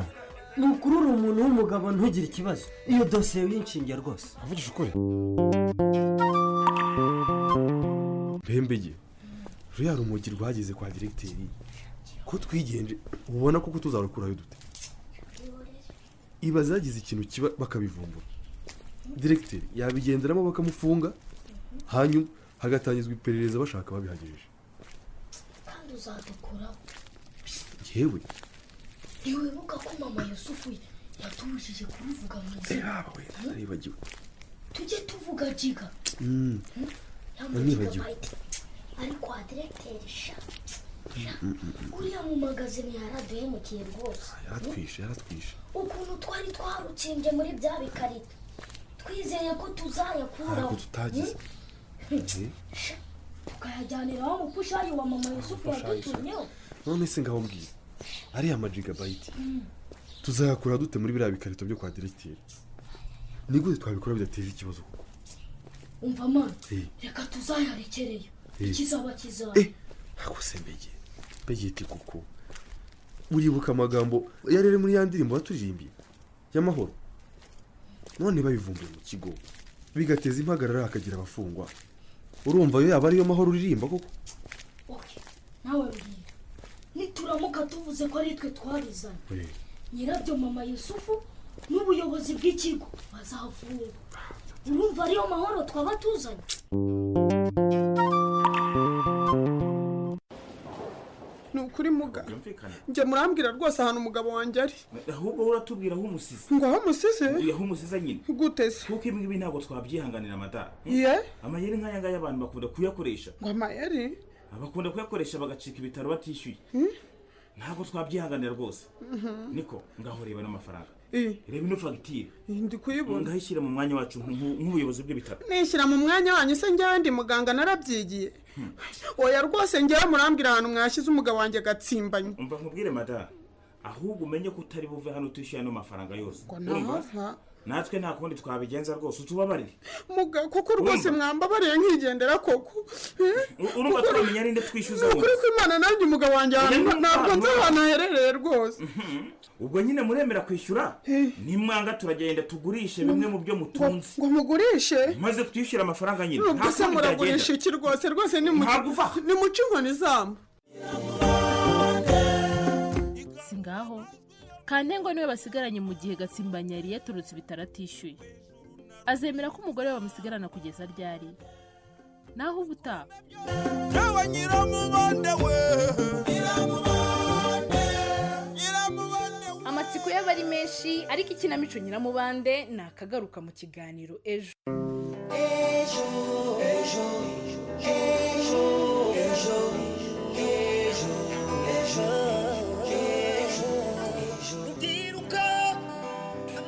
Speaker 3: ni ukuri uri umuntu w'umugabo ntugire ikibazo iyo dosiye yinshinge rwose
Speaker 5: uvugisha ukuri
Speaker 26: bembege ruriya rumogi rwageze kwa diregiteri ko twigenje ubona koko tuzarukurayo dute iba zagize ikintu kiba bakabivumbura diregiteri yabigenderamo bakamufunga hanyuma hagatangizwa iperereza bashaka ababihagejeje
Speaker 28: kandi uzadukuraho
Speaker 26: yewe
Speaker 28: ntiwibuka ko mama yusufu yatubujije kubivuga mu izina
Speaker 26: reba wenda naribagiwe
Speaker 28: tujye tuvuga jiga
Speaker 26: Mm. Nanibagiwe.
Speaker 28: ariko wa diregiteri sha uriya mu magazine yaraduhemukiye rwose
Speaker 26: yaratwishe yaratwishe
Speaker 28: ukuntu twari twarutsembye muri bya bikarito twizeye ko tuzayakuraho
Speaker 26: ariko tutagize Eh,
Speaker 28: tukayajyaniraho umupushayi wa mama yusufu
Speaker 26: Pushayi, sha.
Speaker 28: yadutumyeho
Speaker 26: none se ngaho mbwira ariya majigabayiti tuzayakura dute muri biriya bikarito byo kwa diregiteri ni gute twabikora bidateje ikibazo kuko
Speaker 28: umva mama
Speaker 26: Eh.
Speaker 28: reka tuzayarekereye
Speaker 26: Eh.
Speaker 28: ikizaba kizaba
Speaker 26: akose mbege mbegeti kuko uribuka amagambo yari ari muri ya ndirimbo baturirimbiye y'amahoro none babivumbuye mu kigo bigateza impagarara hakagira abafungwa urumva yo yaba ariyo mahoro uririmba koko
Speaker 28: nawe mbwira nituramuka tuvuze ko ari twe twarizanye nyirabyo mama yusufu n'ubuyobozi bw'ikigo bazafungwa urumva ariyo mahoro twaba tuzanye
Speaker 30: ni ukuri muga njye murambwira rwose ahantu umugabo wanjye ari
Speaker 31: ahubwo wowe uratubwira aho umusize
Speaker 30: ngo aho umusize
Speaker 31: aho umusize nyine
Speaker 30: gute se
Speaker 31: kuko ibi ngibi ntabwo twabyihanganira mada
Speaker 30: Iye?
Speaker 31: amayeri nk'aya ngaya abantu bakunda kuyakoresha
Speaker 30: ngo amayeri
Speaker 31: bakunda kuyakoresha bagacika ibitaro batishyuye ntabwo twabyihanganira rwose
Speaker 30: Mhm.
Speaker 31: niko ngaho reba n'amafaranga
Speaker 30: Iye,
Speaker 31: reba ino fagitire
Speaker 30: ndi kuyibona
Speaker 31: ngahashyira mu mwanya wacu nk- nk- nk'ubuyobozi bw'ibitaro
Speaker 30: nishyira mu mwanya wanyu se njyewe ndi muganga narabyigiye oya rwose njyewe murambwira ahantu mwashyize umugabo wanjye agatsimbanye
Speaker 31: umva nkubwire mada ahubwo umenye ko utari buve hano utishyuye ano mafaranga yose
Speaker 30: ngo
Speaker 31: Urumva?
Speaker 30: ntahava
Speaker 31: natwe nta kundi twabigenza rwose utubabarire
Speaker 30: muga kuko rwose mwambabariye nkigendera koko
Speaker 31: urumva twamenya ninde twishyuza
Speaker 30: ni ukuri
Speaker 31: wose
Speaker 30: ko imana nanjye umugabo wanjye ahantu
Speaker 31: Oya,
Speaker 30: ntabwo nzi
Speaker 31: ntabwo.
Speaker 30: ahantu aherereye rwose
Speaker 31: ubwo nyine muremera kwishyura nimwanga turagenda tugurishe bimwe mu byo mutunze
Speaker 30: ngo mugurishe
Speaker 31: maze twishyure amafaranga nyine
Speaker 30: nubwo se
Speaker 31: kundi byagenda.
Speaker 30: muragurisha iki rwose rwose nimuce inkoni zamu
Speaker 32: si ngaho kantengo niwe basigaranye mu gihe gatsimbanya yari yaturutse ibitaro atishyuye azemera ko umugore we bamusigarana kugeza ryari naho ubutaha
Speaker 33: Yawe nyiramubande we
Speaker 4: amatsiko y'aba ari menshi ariko ikinamico nyiramubande ni akagaruka mu kiganiro ejo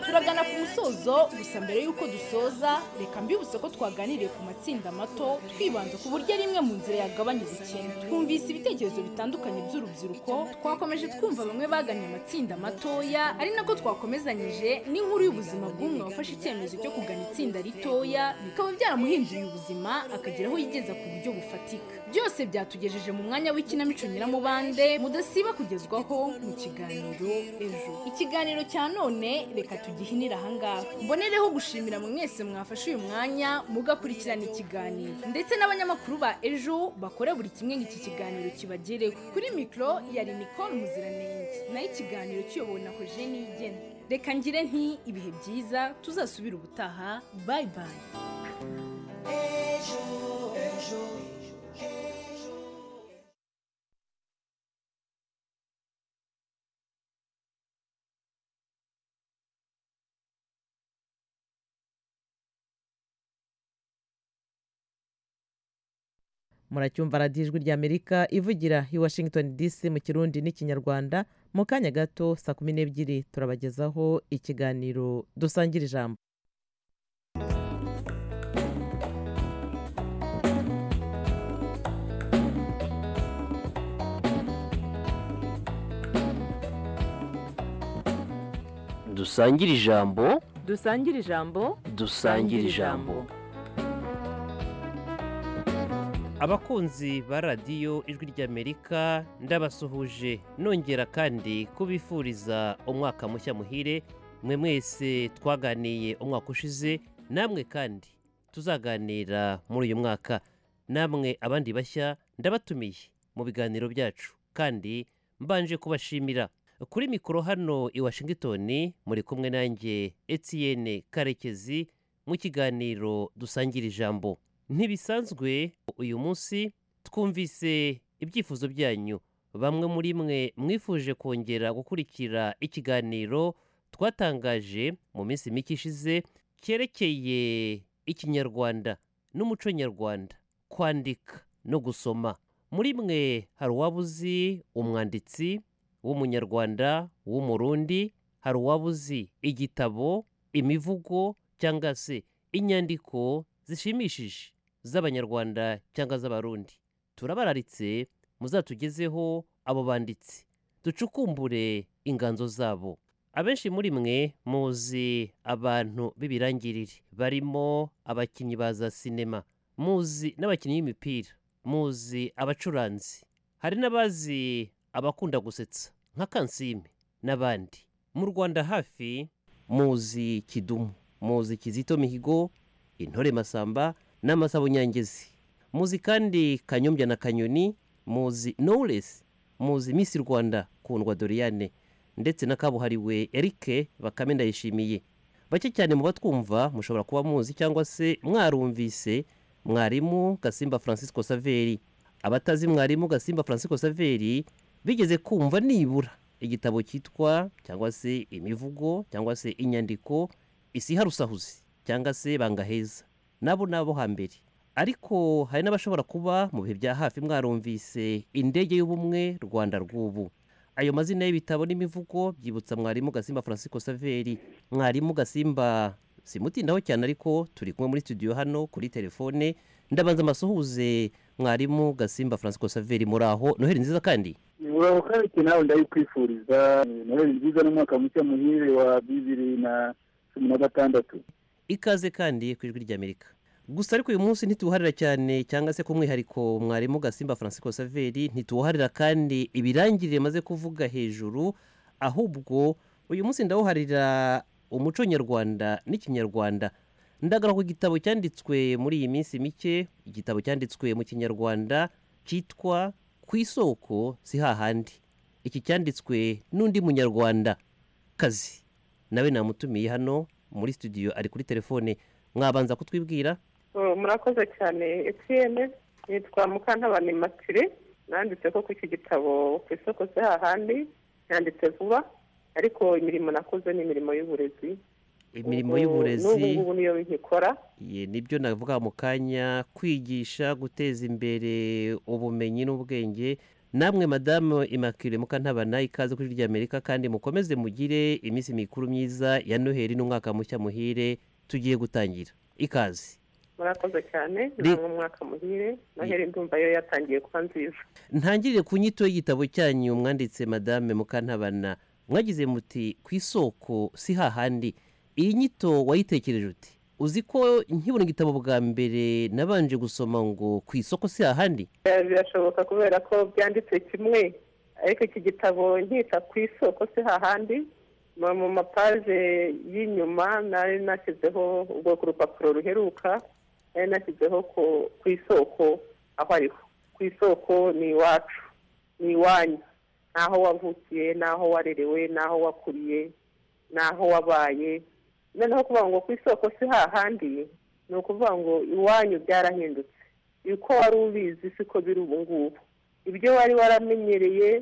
Speaker 4: turagana ku musozo gusa mbere y'uko dusoza reka mbibutse ko twaganiriye ku matsinda mato twibanda ku buryo ari imwe mu nzira yagabanya ubukene twumvise ibitekerezo bitandukanye by'urubyiruko twakomeje twumva bamwe bagannye amatsinda matoya ari nako twakomezanyije n'inkuru y'ubuzima bw'umwe wafashe icyemezo cyo kugana itsinda ritoya bikaba byaramuhinduye ubuzima akagira aho yigeza ku buryo bufatika byose byatugejeje mu mwanya w'ikinamico nyiramubande mudasiba kugezwaho mu kiganiro ejo ikiganiro cya none reka tugihinire ahangaha mbonereho gushimira mwe mwese mwafashe uyu mwanya mugakurikirana ikiganiro ndetse n'abanyamakuru ba ejo bakora buri kimwe nk'iki kiganiro kibagereho kuri mikoro yari nicole muziranenge naho ikiganiro kiyobowe na hojeni igena reka ngire nti ibihe byiza tuzasubira ubutaha bayi bayi
Speaker 21: ejo ejo ejo
Speaker 1: muracyumva radiyo ijwi ry'amerika ivugira i washington dc mu kirundi n'ikinyarwanda mu kanya gato saa kumi n'ebyiri turabagezaho ikiganiro dusangira ijambo
Speaker 3: dusangire ijambo
Speaker 1: dusangire ijambo
Speaker 3: dusangire ijambo
Speaker 34: abakunzi ba radiyo ijwi ry'amerika ndabasuhuje nongera kandi kubifuriza umwaka mushya muhire mwe mwese twaganiye umwaka ushize namwe kandi tuzaganira muri uyu mwaka namwe abandi bashya ndabatumiye mu biganiro byacu kandi mbanje kubashimira kuri mikoro hano i washington muri kumwe nanjye etiyene karekezi mu kiganiro dusangira ijambo ntibisanzwe uyu munsi twumvise ibyifuzo byanyu bamwe muri mwe mwifuje kongera gukurikira ikiganiro twatangaje mu minsi mike ishize cyerekeye ikinyarwanda n'umuco nyarwanda kwandika no gusoma muri mwe hari uwaba uzi umwanditsi w'umunyarwanda w'umurundi hari uwaba uzi igitabo imivugo cyangwa se inyandiko zishimishije z'abanyarwanda cyangwa z'abarundi turabararitse muzatugezeho abo banditsi ducukumbure inganzo zabo abenshi muri mwe muzi abantu b'ibirangirire barimo abakinnyi ba za sinema muzi n'abakinnyi b'imipira muzi abacuranzi hari n'abazi abakunda gusetsa nka kansime n'abandi mu rwanda hafi muzi kidumu muzi kizito mihigo intore masamba n'amasabo nyangezi muzi kandi kanyombya na kanyoni muzi knowless muzi miss rwanda kundwa doriane ndetse na kabuhariwe erike bakame ndayishimiye bake cyane mu batwumva mushobora kuba muzi cyangwa se mwarumvise mwarimu gasimba francisco saveri abatazi mwarimu gasimba francisco saveri bigeze kumva nibura igitabo cyitwa cyangwa se imivugo cyangwa se inyandiko isiharusahuzi cyangwa se bangaheza nabo ni abo hambere ariko hari n'abashobora kuba mu bihe bya hafi mwarumvise indege y'ubumwe rwanda rw'ubu ayo mazina y'ibitabo n'imivugo byibutsa mwarimu gasimba francisco saveri mwarimu gasimba simutindaho cyane ariko turi kumwe muri studio hano kuri telefone ndabanza amasuhuze mwarimu gasimba francisco saveri muri aho noheli nziza kandi
Speaker 35: uraho kareke nawe ndayikwifuriza noheli nziza n'umwaka mushya muhire wa bibiri na cumi na gatandatu
Speaker 1: ikaze kandi ku ijwi ry'amerika gusa ariko uyu munsi ntituwuharira cyane cyangwa se k'umwihariko mwarimu gasimba francisco saveri ntituwuharira kandi ibirangirire maze kuvuga hejuru ahubwo uyu munsi ndawuharira umuco nyarwanda n'ikinyarwanda ndagara ku gitabo cyanditswe muri iyi minsi mike igitabo cyanditswe mu kinyarwanda cyitwa ku isoko si hahandi iki cyanditswe n'undi munyarwanda kazi nawe namutumiye hano muri studio ari kuri telefone mwabanza kutwibwira
Speaker 36: murakoze cyane etiyene nitwa mukantabane matire nanditse ko iki gitabo ku isoko se hahandi yanditse vuba ariko imirimo nakoze ni imirimo y'uburezi
Speaker 1: imirimo y'uburezi
Speaker 36: n'ubu ngubu niyo nkikora
Speaker 1: ye, nibyo navuga mu kanya kwigisha guteza imbere ubumenyi n'ubwenge namwe madamu imakire mukantabana ikaze kuri ry'amerika kandi mukomeze mugire iminsi mikuru myiza ya noheli n'umwaka mushya muhire tugiye gutangira ikaze
Speaker 36: murakoze cyane ni
Speaker 1: Ri-
Speaker 36: umwaka muhire noheli ndumva yo yatangiye kuba nziza
Speaker 1: ntangirire ku nyito y'igitabo cyanyu mwanditse madame mukantabana mwagize muti ku isoko si hahandi iyi nyito wayitekereje uti uzi ko nkibona igitabo bwa mbere nabanje gusoma ngo ku isoko si hahandi
Speaker 36: Eh, birashoboka kubera ko byanditse kimwe ariko iki gitabo nkita ku isoko se hahandi mu- mu mapaje y'inyuma nari nashyizeho ubwo ku rupapuro ruheruka nari nashyizeho ku- ku isoko aho ariho ku isoko ni iwacu ni iwanyu n'aho wavukiye n'aho warerewe n'aho wakuriye n'aho wabaye noneho kuvuga ngo ku isoko si hahandi ni ukuvuga ngo iwanyu byarahindutse uko wari ubizi siko biri ubu ngubu ibyo wari waramenyereye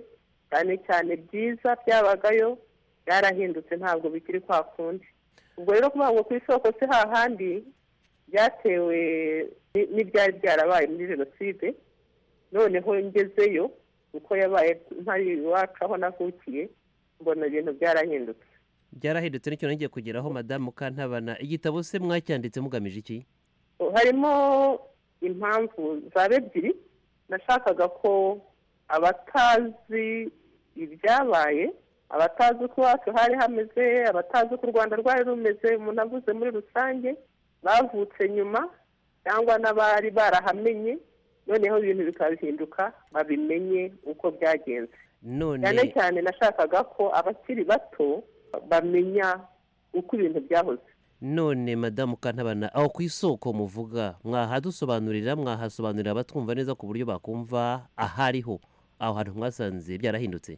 Speaker 36: cyane cyane byiza byabagayo byarahindutse ntabwo bikiri kwa kundi ubwo rero kuvuga ngo ku isoko si hahandi byatewe ni- n'ibyari byarabaye muri jenoside noneho ngezeyo uko yabaye ntari iwacu aho navukiye mbona ibintu byarahindutse
Speaker 34: byarahindutse nicyo nongeye kugeraho madamu mukantabana igitabo se mwacyanditse mugamije iki
Speaker 36: harimo impamvu zaba ebyiri nashakaga ko abatazi ibyabaye abatazi uko iwacu hari hameze abatazi uko u rwanda rwari rumeze umuntu avuze muri rusange bavutse nyuma cyangwa n'abari barahamenye noneho ibintu bikabihinduka babimenye uko byagenze cyane
Speaker 34: none
Speaker 36: cyane nashakaga ko abakiri bato bamenya uko ibintu byahoze
Speaker 34: none madamu kantabana aho ku isoko muvuga mwahadusobanurira mwahasobanurira abatwumva neza ku buryo bakumva ahariho aho hantu mwasanze byarahindutse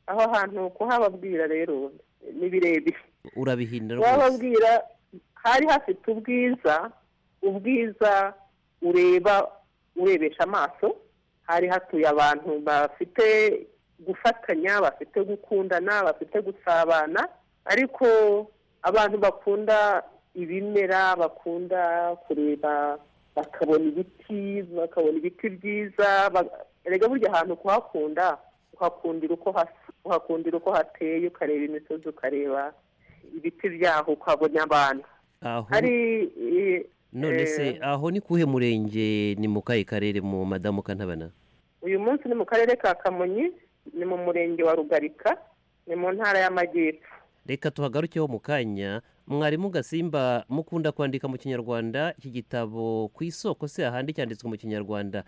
Speaker 36: aho hantu kuhababwira rero ni birebire
Speaker 34: urabihindura rwose
Speaker 36: wababwira hari hafite ubwiza ubwiza ureba urebesha amaso hari hatuye abantu bafite gufatanya bafite gukundana bafite gusabana ariko abantu bakunda ibimera bakunda kureba bakabona ibiti bakabona ibiti byiza ba- erega burya ahantu kuhakunda uhakundira uko hasa uhakundira uko hateye ukareba imisozi ukareba ibiti byaho ukabona abantu
Speaker 34: aho
Speaker 36: hari eh,
Speaker 34: none se
Speaker 36: eh,
Speaker 34: aho ni kuhe murenge ni mu kahe karere mu madamu kantabana
Speaker 36: uyu munsi ni mu karere ka kamonyi ni mu murenge wa rugarika ni mu ntara y'amajyepfo
Speaker 34: reka tuhagarukeho mu kanya mwarimu gasimba mukunda kwandika mu kinyarwanda iki gitabo ku isoko se ahandi cyanditswe mu kinyarwanda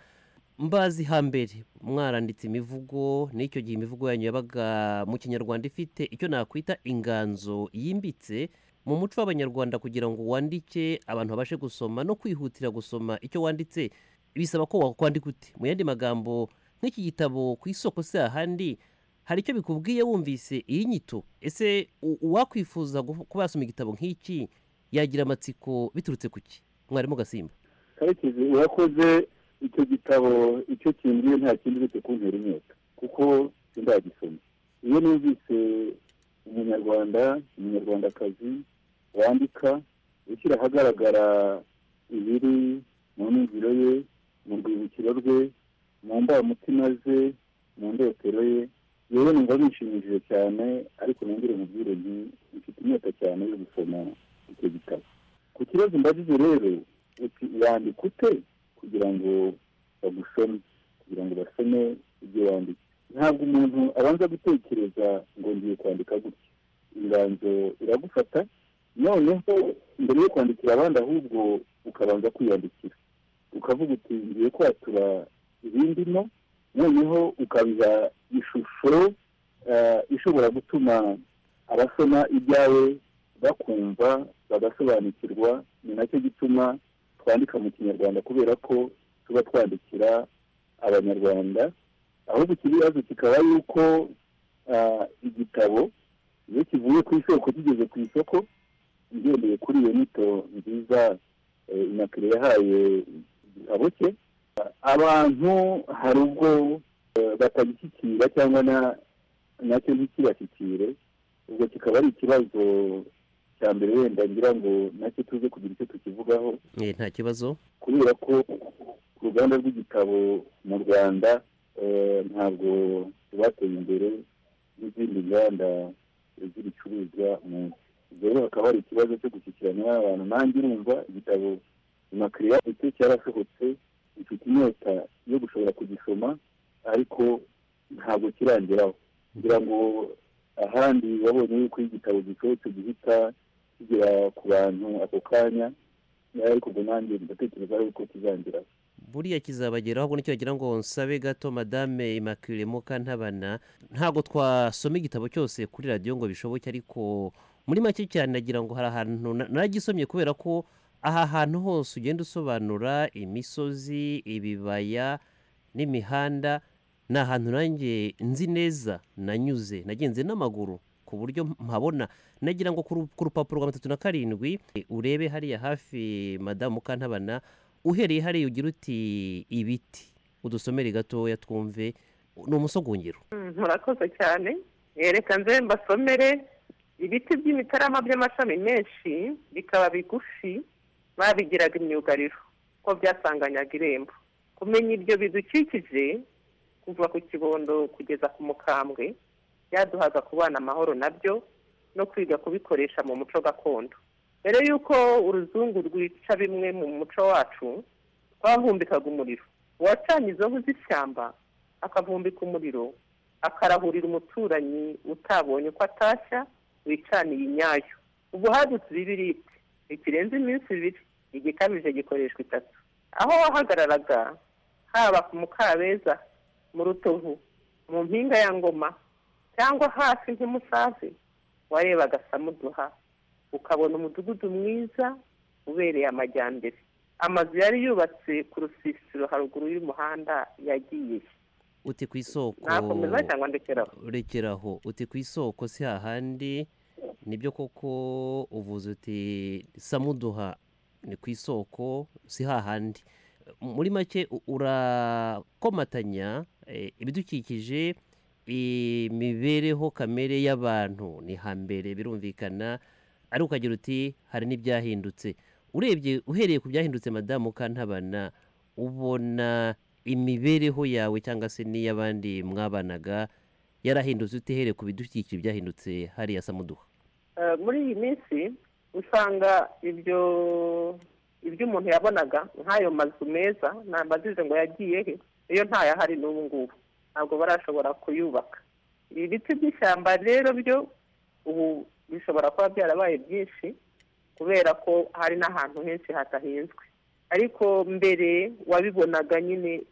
Speaker 34: mbazi hambere mwaranditse imivugo n'icyo gihe imivugo yanyu yabaga mu kinyarwanda ifite icyo nakwita inganzo yimbitse mu muco w'abanyarwanda kugira ngo wandike abantu babashe gusoma no kwihutira gusoma icyo wanditse bisaba ko wakwandika ute mu yandi magambo nk'iki gitabo ku isoko se ahandi hari icyo bikubwiye wumvise iyi nyito ese u- uwakwifuza gu- kuba yasoma igitabo nk'iki yagira amatsiko biturutse ku ki mwarimu gasimba
Speaker 35: karekezi urakoze icyo gitabo icyo kimbwiye nta kindi uretse kuntera inyota kuko sindagisoma iyo numvise umunyarwanda umunyarwandakazi wandika ushyira ahagaragara ibiri mu nijoro ye mu rwibukiro rwe mu mbamutima ze mu ndotero ye yewe numva bishimishije cyane ariko nongere mubwire nti mfite inyota cyane yo gusoma icyo gitabo ku kibazo mbajije rero uti wandika ute kugira ngo bagusome kugira ngo basome ibyo wanditse ntabwo umuntu abanza gutekereza ngo ngiye kwandika gutya inganzo iragufata noneho mbere yo kwandikira abandi ahubwo ukabanza kwiyandikira ukavuga uti ngiye kwatura ibindimo noneho ukabiha ishusho eh, ishobora gutuma abasoma ibyawe bakumva bagasobanukirwa ni nacyo gituma twandika mu kinyarwanda kubera ko tuba twandikira abanyarwanda ahubwo ikibazo kikaba yuko ah, igitabo iyo kivuye ku isoko kigeze ku isoko ngendeye kuri iyo nyito nziza eh, inakire yahaye aboke abantu hari ubwo eh, batagishyikira cyangwa na- nacyo ntikibashyikire ubwo kikaba ari ikibazo cya mbere wenda ngira ngo nacyo tuze kugira icyo tukivugaho
Speaker 34: Eh, nta kibazo
Speaker 35: kubera ko ku ruganda rw'igitabo mu rwanda eh, ntabwo rwateye imbere n'izindi nganda z'ibicuruzwa mu nsi rero hakaba hari ikibazo cyo gushyikirana n'abantu nanjye urumva igitabo imakiriya icyo cyarasohotse mfite inyota yo gushobora kugisoma ariko ntabwo kirangeraho kugira ngo ahandi wabonye yuko iyo igitabo gisohotse gihita kigera ku bantu ako kanya ariko ubwo nanjye ndatekereza yuko kizangira
Speaker 34: buriya kizabageraho ahubwo nicyo wagira ngo nsabe gato madame immaculée mukantabana ntabwo twasoma igitabo cyose kuri radiyo ngo bishoboke ariko muri make cyane nagira ngo hari ahantu na- nagisomye kubera ko aha hantu hose ugenda usobanura imisozi ibibaya n'imihanda ni ahantu nanjye nzi neza nanyuze nagenze n'amaguru ku buryo mpabona nagira ngo ku ru- ku rupapuro rwa mirongo itatu na karindwi eh, urebe hariya hafi madamu mukantabana uhereye hariya ugira uti ibiti udusomere gatoya twumve ni umusogongero
Speaker 36: Mm, murakoze cyane yereka nze mbasomere ibiti by'imitarama by'amashami menshi bikaba bigufi babigiraga imyugariro ko byasanganyaga irembo kumenya ibyo bidukikije kuva ku kibondo kugeza ku mukambwe byaduhaga kubana amahoro nabyo no kwiga kubikoresha mu muco gakondo mbere y'uko uruzungu rwica bimwe mu muco wacu twahumbikaga umuriro uwacanye izo nkwi z'ishyamba akavumbika umuriro akarahurira umuturanyi utabonye uko atashya wicaniye inyayo ubu hadutse ibibiriti ikirenze iminsi ibiri igikabije gikoreshwa itatu aho wahagararaga haba ku mukabeza mu rutovu mu mpinga ya ngoma cyangwa hasi nk'umusazi warebaga samuduha ukabona umudugudu mwiza ubereye amajyambere amazu yari yubatse ku rusisiro haruguru y'umuhanda yagiye
Speaker 34: uti ku isoko
Speaker 36: nakomeza cyangwa ndekeraho
Speaker 34: rekeraho uti ku isoko si hahandi nibyo koko uvuze uti samuduha ni ku isoko si hahandi muri make u- urakomatanya eh, ibidukikije imibereho kamere y'abantu ni hambere birumvikana ari ukagira uti hari n'ibyahindutse urebye uhereye ku byahindutse madamu kantabana ubona imibereho yawe cyangwa se n'iy'abandi mwabanaga yarahindutse utihere ku bidukikije byahindutse hariya samuduha
Speaker 36: Eh, muri iyi minsi usanga ibyo ibyo umuntu yabonaga nk'ayo mazu meza ntambazize ngo yagiye he iyo ntayahari n'ubu ngubu ntabwo barashobora kuyubaka ibi biti by'ishyamba rero byo ubu bishobora kuba byarabaye byinshi kubera ko hari n'ahantu henshi hatahinzwe ariko mbere wabibonaga nyine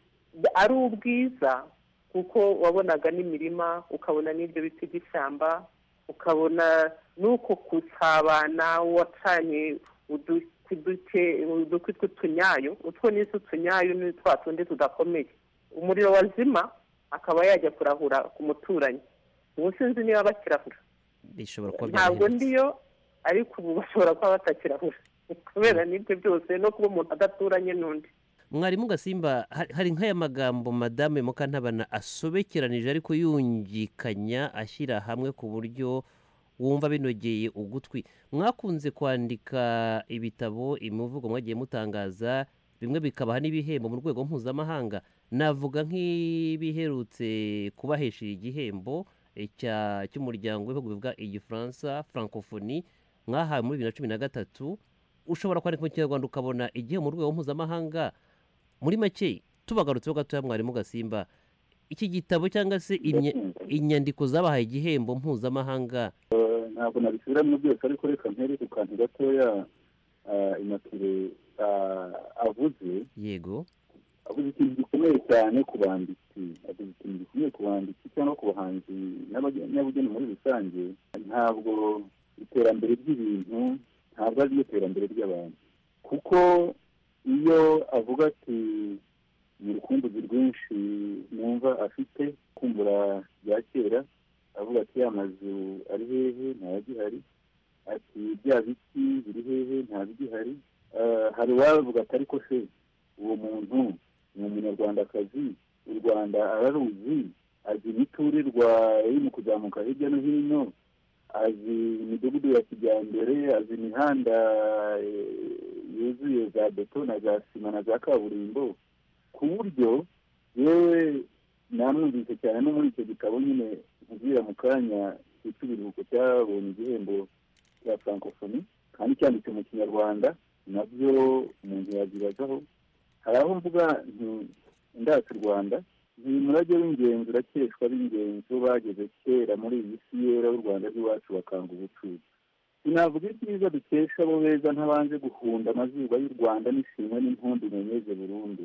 Speaker 36: ari ubwiza kuko wabonaga n'imirima ukabona n'ibyo biti by'ishyamba ukabona n'uko gusabana wacanye udu- uduke udukwi tw'utunyayo utwo ni utunyayo ni twa tundi tudakomeye umuriro wazima akaba yajya kurahura ku muturanyi ubu sinzi niba bakirahura
Speaker 34: bishobora kuba
Speaker 36: ntabwo
Speaker 34: byarahindutse
Speaker 36: ndiyo ariko ubu bashobora kuba batakirahura kubera n'ibyo byose no kuba umuntu adaturanye n'undi
Speaker 34: mwarimu gasimba ha- hari nk'aya magambo madame mukantabana asobekeranije ariko yungikanya ashyira hamwe ku buryo wumva binogeye ugutwi mwakunze kwandika ibitabo imivugo mwagiye mutangaza bimwe bikabaha n'ibihembo mu rwego mpuzamahanga navuga nk'ibiherutse kubahesha igihembo eh, cya- cy'umuryango w'ibihugu bivuga igifaransa francophonie mwahawe muri bibiri na cumi na gatatu ushobora kwandika mu kinyarwanda ukabona igihe mu rwego mpuzamahanga muri make tubagarutseho gatoya mwarimu gasimba iki gitabo cyangwa se imya- inyandiko zabahaye igihembo mpuzamahanga
Speaker 35: Eh, ntabwo nabisubiramo byose ariko reka mpere ku kantu gatoya ah, inatire ah, avuze
Speaker 34: yego
Speaker 35: avuze ikintu gikomeye cyane ku banditsi avuze ikintu gikomeye ku banditsi cyangwa ku bahanzi n'abage- n'abageni muri rusange ntabwo iterambere ry'ibintu ntabwo ari ryo terambere ry'abantu kuko iyo avuga ati ni urukumbuzi rwinshi numva afite kumbura bya kera avuga ati ya mazu ari hehe ntayagihari ati bya biti biri hehe ntabigihari Eh, hari uwavuga ati ariko se uwo muntu ni umunyarwandakazi u rwanda araruzi azi imiturirwa iri mu kuzamuka hirya no hino azi imidugudu ya kijyambere azi imihanda eh, yuzuye za beto na za sima na za kaburimbo ku buryo yewe namwumvise cyane no muri icyo gitabo nyine nkubwira mu kanya cyitwa ibiruhuko cyabonye igihembo cya francophonie kandi cyanditse mu kinyarwanda nabyo umuntu yazibazaho hari aho mvuga nti ndata u rwanda ni umurage w'ingenzi urakeshwa b'ingenzi bo bageze kera muri iyi si yera b'u rwanda rw'iwacu bakanga ubucuruzi sinavuga ibyiza dukesha abo beza ntabanje guhunda amazuba y'u rwanda n'ishimwe n'impundu nyenyeze burundu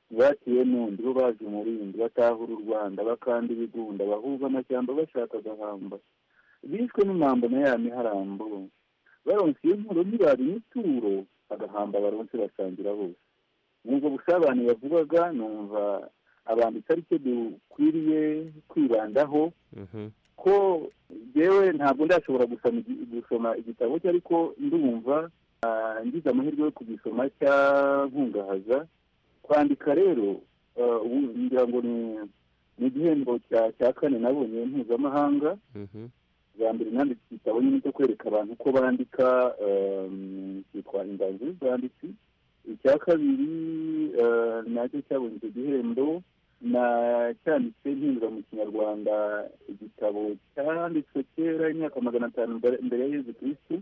Speaker 35: ntibatiye n'undi bo baje umurindi batahura u rwanda bakanda ibigunda bahuga amashyamba bashaka agahamba bishwe n'umwambo na ya miharambo baronse iyo nturo ntibaba imituro agahamba baronse basangira bose nubwo busabane yavugaga numva abanditsi ari cyo dukwiriye kwibandaho ko yewe ntabwo ndashobora gusoma igi- gusoma igitabo cye ariko ndumva ah, ngize amahirwe yo kugisoma cyankungahaza kwandika rero ah, ubu ngira ngo ni ni igihembo cya- cya kane nabonye mpuzamahanga bwa mbere nanditse igitabo nyine cyo kwereka abantu uko bandika ehm, cyitwa inganzo y'ubwanditsi icya kabiri eh, nacyo cyabonye icyo gihembo na cyanditse mpindura mu kinyarwanda igitabo cyanditswe kera imyaka magana atanu mbere- mbere ya yezu kirisitu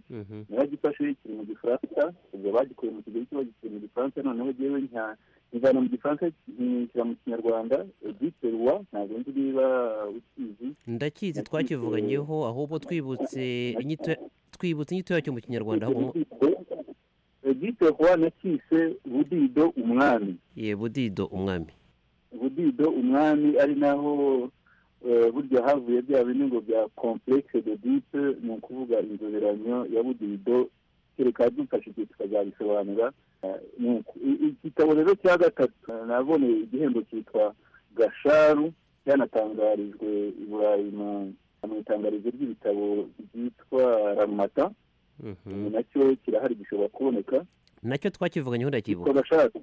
Speaker 35: naragifashe kiri mu gifaransa ubwo bagikuye mu kigali cyo bagishyira mu gifaransa noneho jyewe nka njyana mu gifaransa nkishyira mu kinyarwanda edite ruwa ntabwo nzi niba ukizi
Speaker 34: ndakizi twakivuganyeho ahubwo twibutse inyito twibutse inyito yacyo mu kinyarwanda ahubwo
Speaker 35: edite ruwa nacyise budido umwami
Speaker 34: ye budido umwami
Speaker 35: budido umwami ari naho eh, burya havuye bya bindi ngo bya complexe de dite ni ukuvuga inzoberanyo ya budido kereka dufashije tukazabisobanura Eh, ni uku. I- i- igitabo rero cya gatatu eh, naboneye igihembo cyitwa gasharu cyanatangarijwe i burayi mu- mu itangarizo ry'ibitabo ryitwa ramata nacyo kirahari gishobora kuboneka
Speaker 34: nacyo twakivuganyeho ndakibuka
Speaker 35: abashaka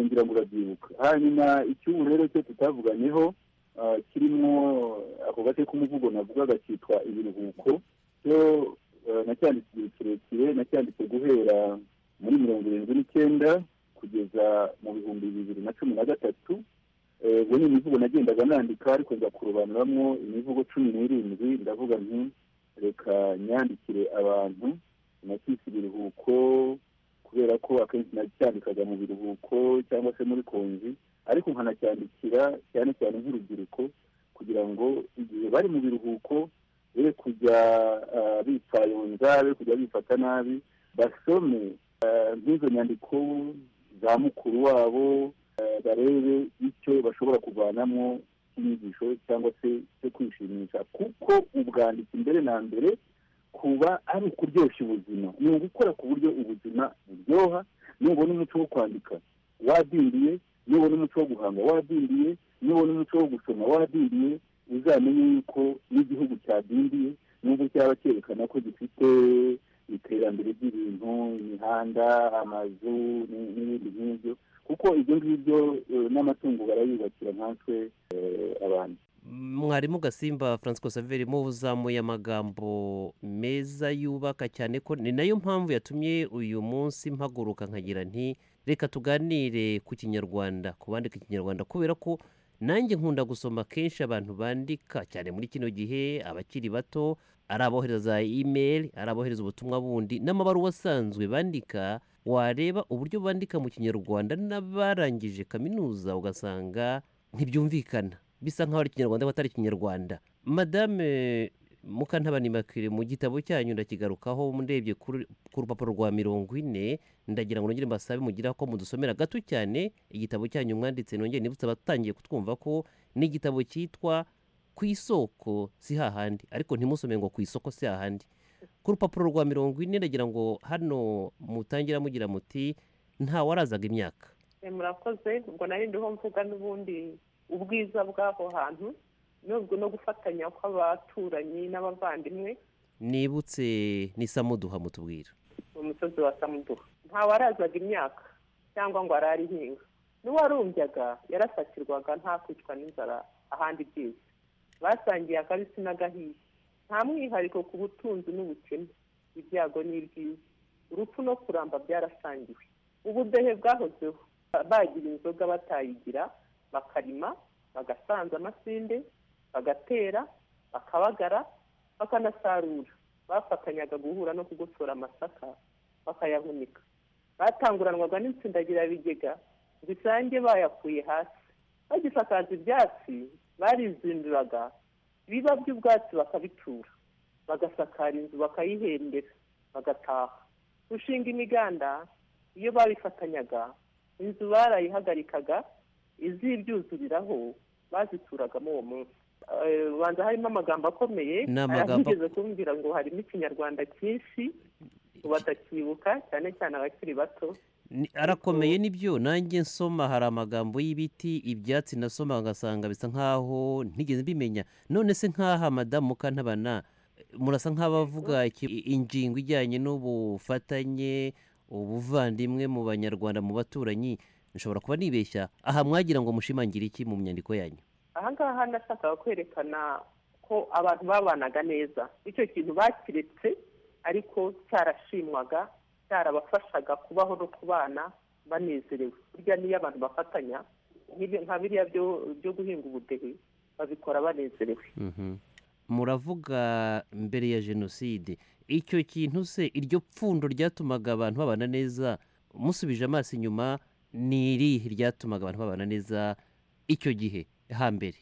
Speaker 35: ngira ngo urabyibuka hanyuma icyubu rero cyo tutavuganyeho ah, kirimo ako gace k'umuvugo navugaga cyitwa ibiruhuko cyo ah, nacyanditse igihe kirekire nacyanditse guhera muri mirongo irindwi n'icyenda kugeza mu bihumbi bibiri na cumi na gatatu Eh, ubwo ni imivugo nagendaga nandika ariko nza kurobanuramo imivugo cumi n'irindwi ndavuga nti reka nyandikire abantu nakise ibiruhuko kubera ko akenshi nacyandikaga mu biruhuko cyangwa se muri konji ariko nkanacyandikira cyane cyane nk'urubyiruko kugira ngo igihe bari mu biruhuko be kujya ah, bitwayonza be kujya bifata nabi basome ah, nk'izo nyandiko za mukuru wabo ah, barebe icyo bashobora kuvanamo cy'inyigisho cyangwa se cyo kwishimisha kuko ubwanditsi mbere na mbere kuba ari ukuryoshya ubuzima ni ugukora ku buryo ubuzima buryoha nubona umuco wo kwandika wadindiye nubona umuco wo guhanga wadindiye nubona umuco wo gusoma wadindiye uzamenye yuko n'igihugu cyadindiye nubwo cyaba cyerekana ko gifite iterambere ry'ibintu imihanda amazu ni- n'ibindi nk'ibyo kuko ibyo ngibyo eh, n'amatungo barayubakira nkatwe eh, abantu
Speaker 34: mwarimu gasimba francisco saveri muzamuye amagambo meza yubaka cyane ko ni nayo mpamvu yatumye uyu munsi mpaguruka nkagira nti reka tuganire ku kinyarwanda ku bandika ikinyarwanda kubera ko nanjye nkunda gusoma kenshi abantu bandika cyane muri kino gihe abakiri bato ari abohereza za imeri ari abohereza ubutumwa bundi n'amabaruwa asanzwe bandika wareba uburyo bandika mu kinyarwanda n'abarangije kaminuza ugasanga ntibyumvikana bisa nkaho ari ikinyarwanda batari ikinyarwanda madame mukantabanimakire mu gitabo cyanyu ndakigarukaho ndebye kuri- ku rupapuro rwa mirongo ine ndagira ngo nongere mbasabe mugira ko mudusomera gato cyane igitabo cyanyu mwanditse nongere nibutse abatangiye kutwumva ko ni igitabo cyitwa ku isoko si hahandi ariko ntimusome ngo ku isoko si hahandi ku rupapuro rwa mirongo ine ndagira ngo hano mutangira mugira muti ntawarazaga imyaka
Speaker 36: Eh, murakoze ubwo nari ndiho mvuga n'ubundi ubwiza bw'aho hantu nubwo no gufatanya kw'abaturanyi n'abavandimwe
Speaker 34: nibutse ni samuduha mutubwira
Speaker 36: mu musozi wa samuduha ntawarazaga imyaka cyangwa ngo ararihinga n'uwarumbyaga yarasakirwaga nta kwicwa n'inzara ahandi byose basangiye akabisi n'agahiye nta mwihariko ku butunzi n'ubukene ibyago n'ibyiza urupfu no kuramba byarasangiwe ubudehe bwahozeho bagira inzoga batayigira bakarima bagasanza amasinde bagatera bakabagara bakanasarura bafatanyaga guhura no kugosora amasaka bakayahunika batanguranwaga n'intsindagirabigega zisange bayakuye hasi bagisakaza ibyatsi barizinduraga ibiba by'ubwatsi bakabitura bagasakara inzu bakayihembera bagataha gushinga imiganda iyo babifatanyaga inzu barayihagarikaga izibyuzuriraho bazituragamo uwo munsi Eh, ubanza harimo amagambo akomeye
Speaker 34: Ni amagambo-
Speaker 36: atigeze kumbwira ngo harimo ikinyarwanda cyinshi ubu batakibuka cyane cyane abakiri bato
Speaker 34: Ni- arakomeye nibyo nanjye nsoma hari amagambo y'ibiti ibyatsi nasoma ngasanga bisa nkaho ntigeze mbimenya none se nkaha madamu kantabana murasa nk'abavuga iki- i- ingingo ijyanye n'ubufatanye ubuvandimwe mu banyarwanda mu baturanyi nshobora kuba nibeshya aha mwagira ngo mushimangire iki mu nyandiko yanyu
Speaker 15: ahangaha nashakaga kwerekana ko abantu babanaga neza icyo kintu bakiretse ariko cyarashimwaga cyarabafashaga kubaho no kubana banezerewe burya niyo abantu bafatanya nk'ibi- nka biriya byo byo guhinga ubudehe babikora banezerewe
Speaker 34: Mhm. muravuga mbere ya jenoside icyo kintu se iryo pfundo ryatumaga abantu babana neza musubije amaso inyuma ni irihe ryatumaga abantu babana neza icyo gihe hambere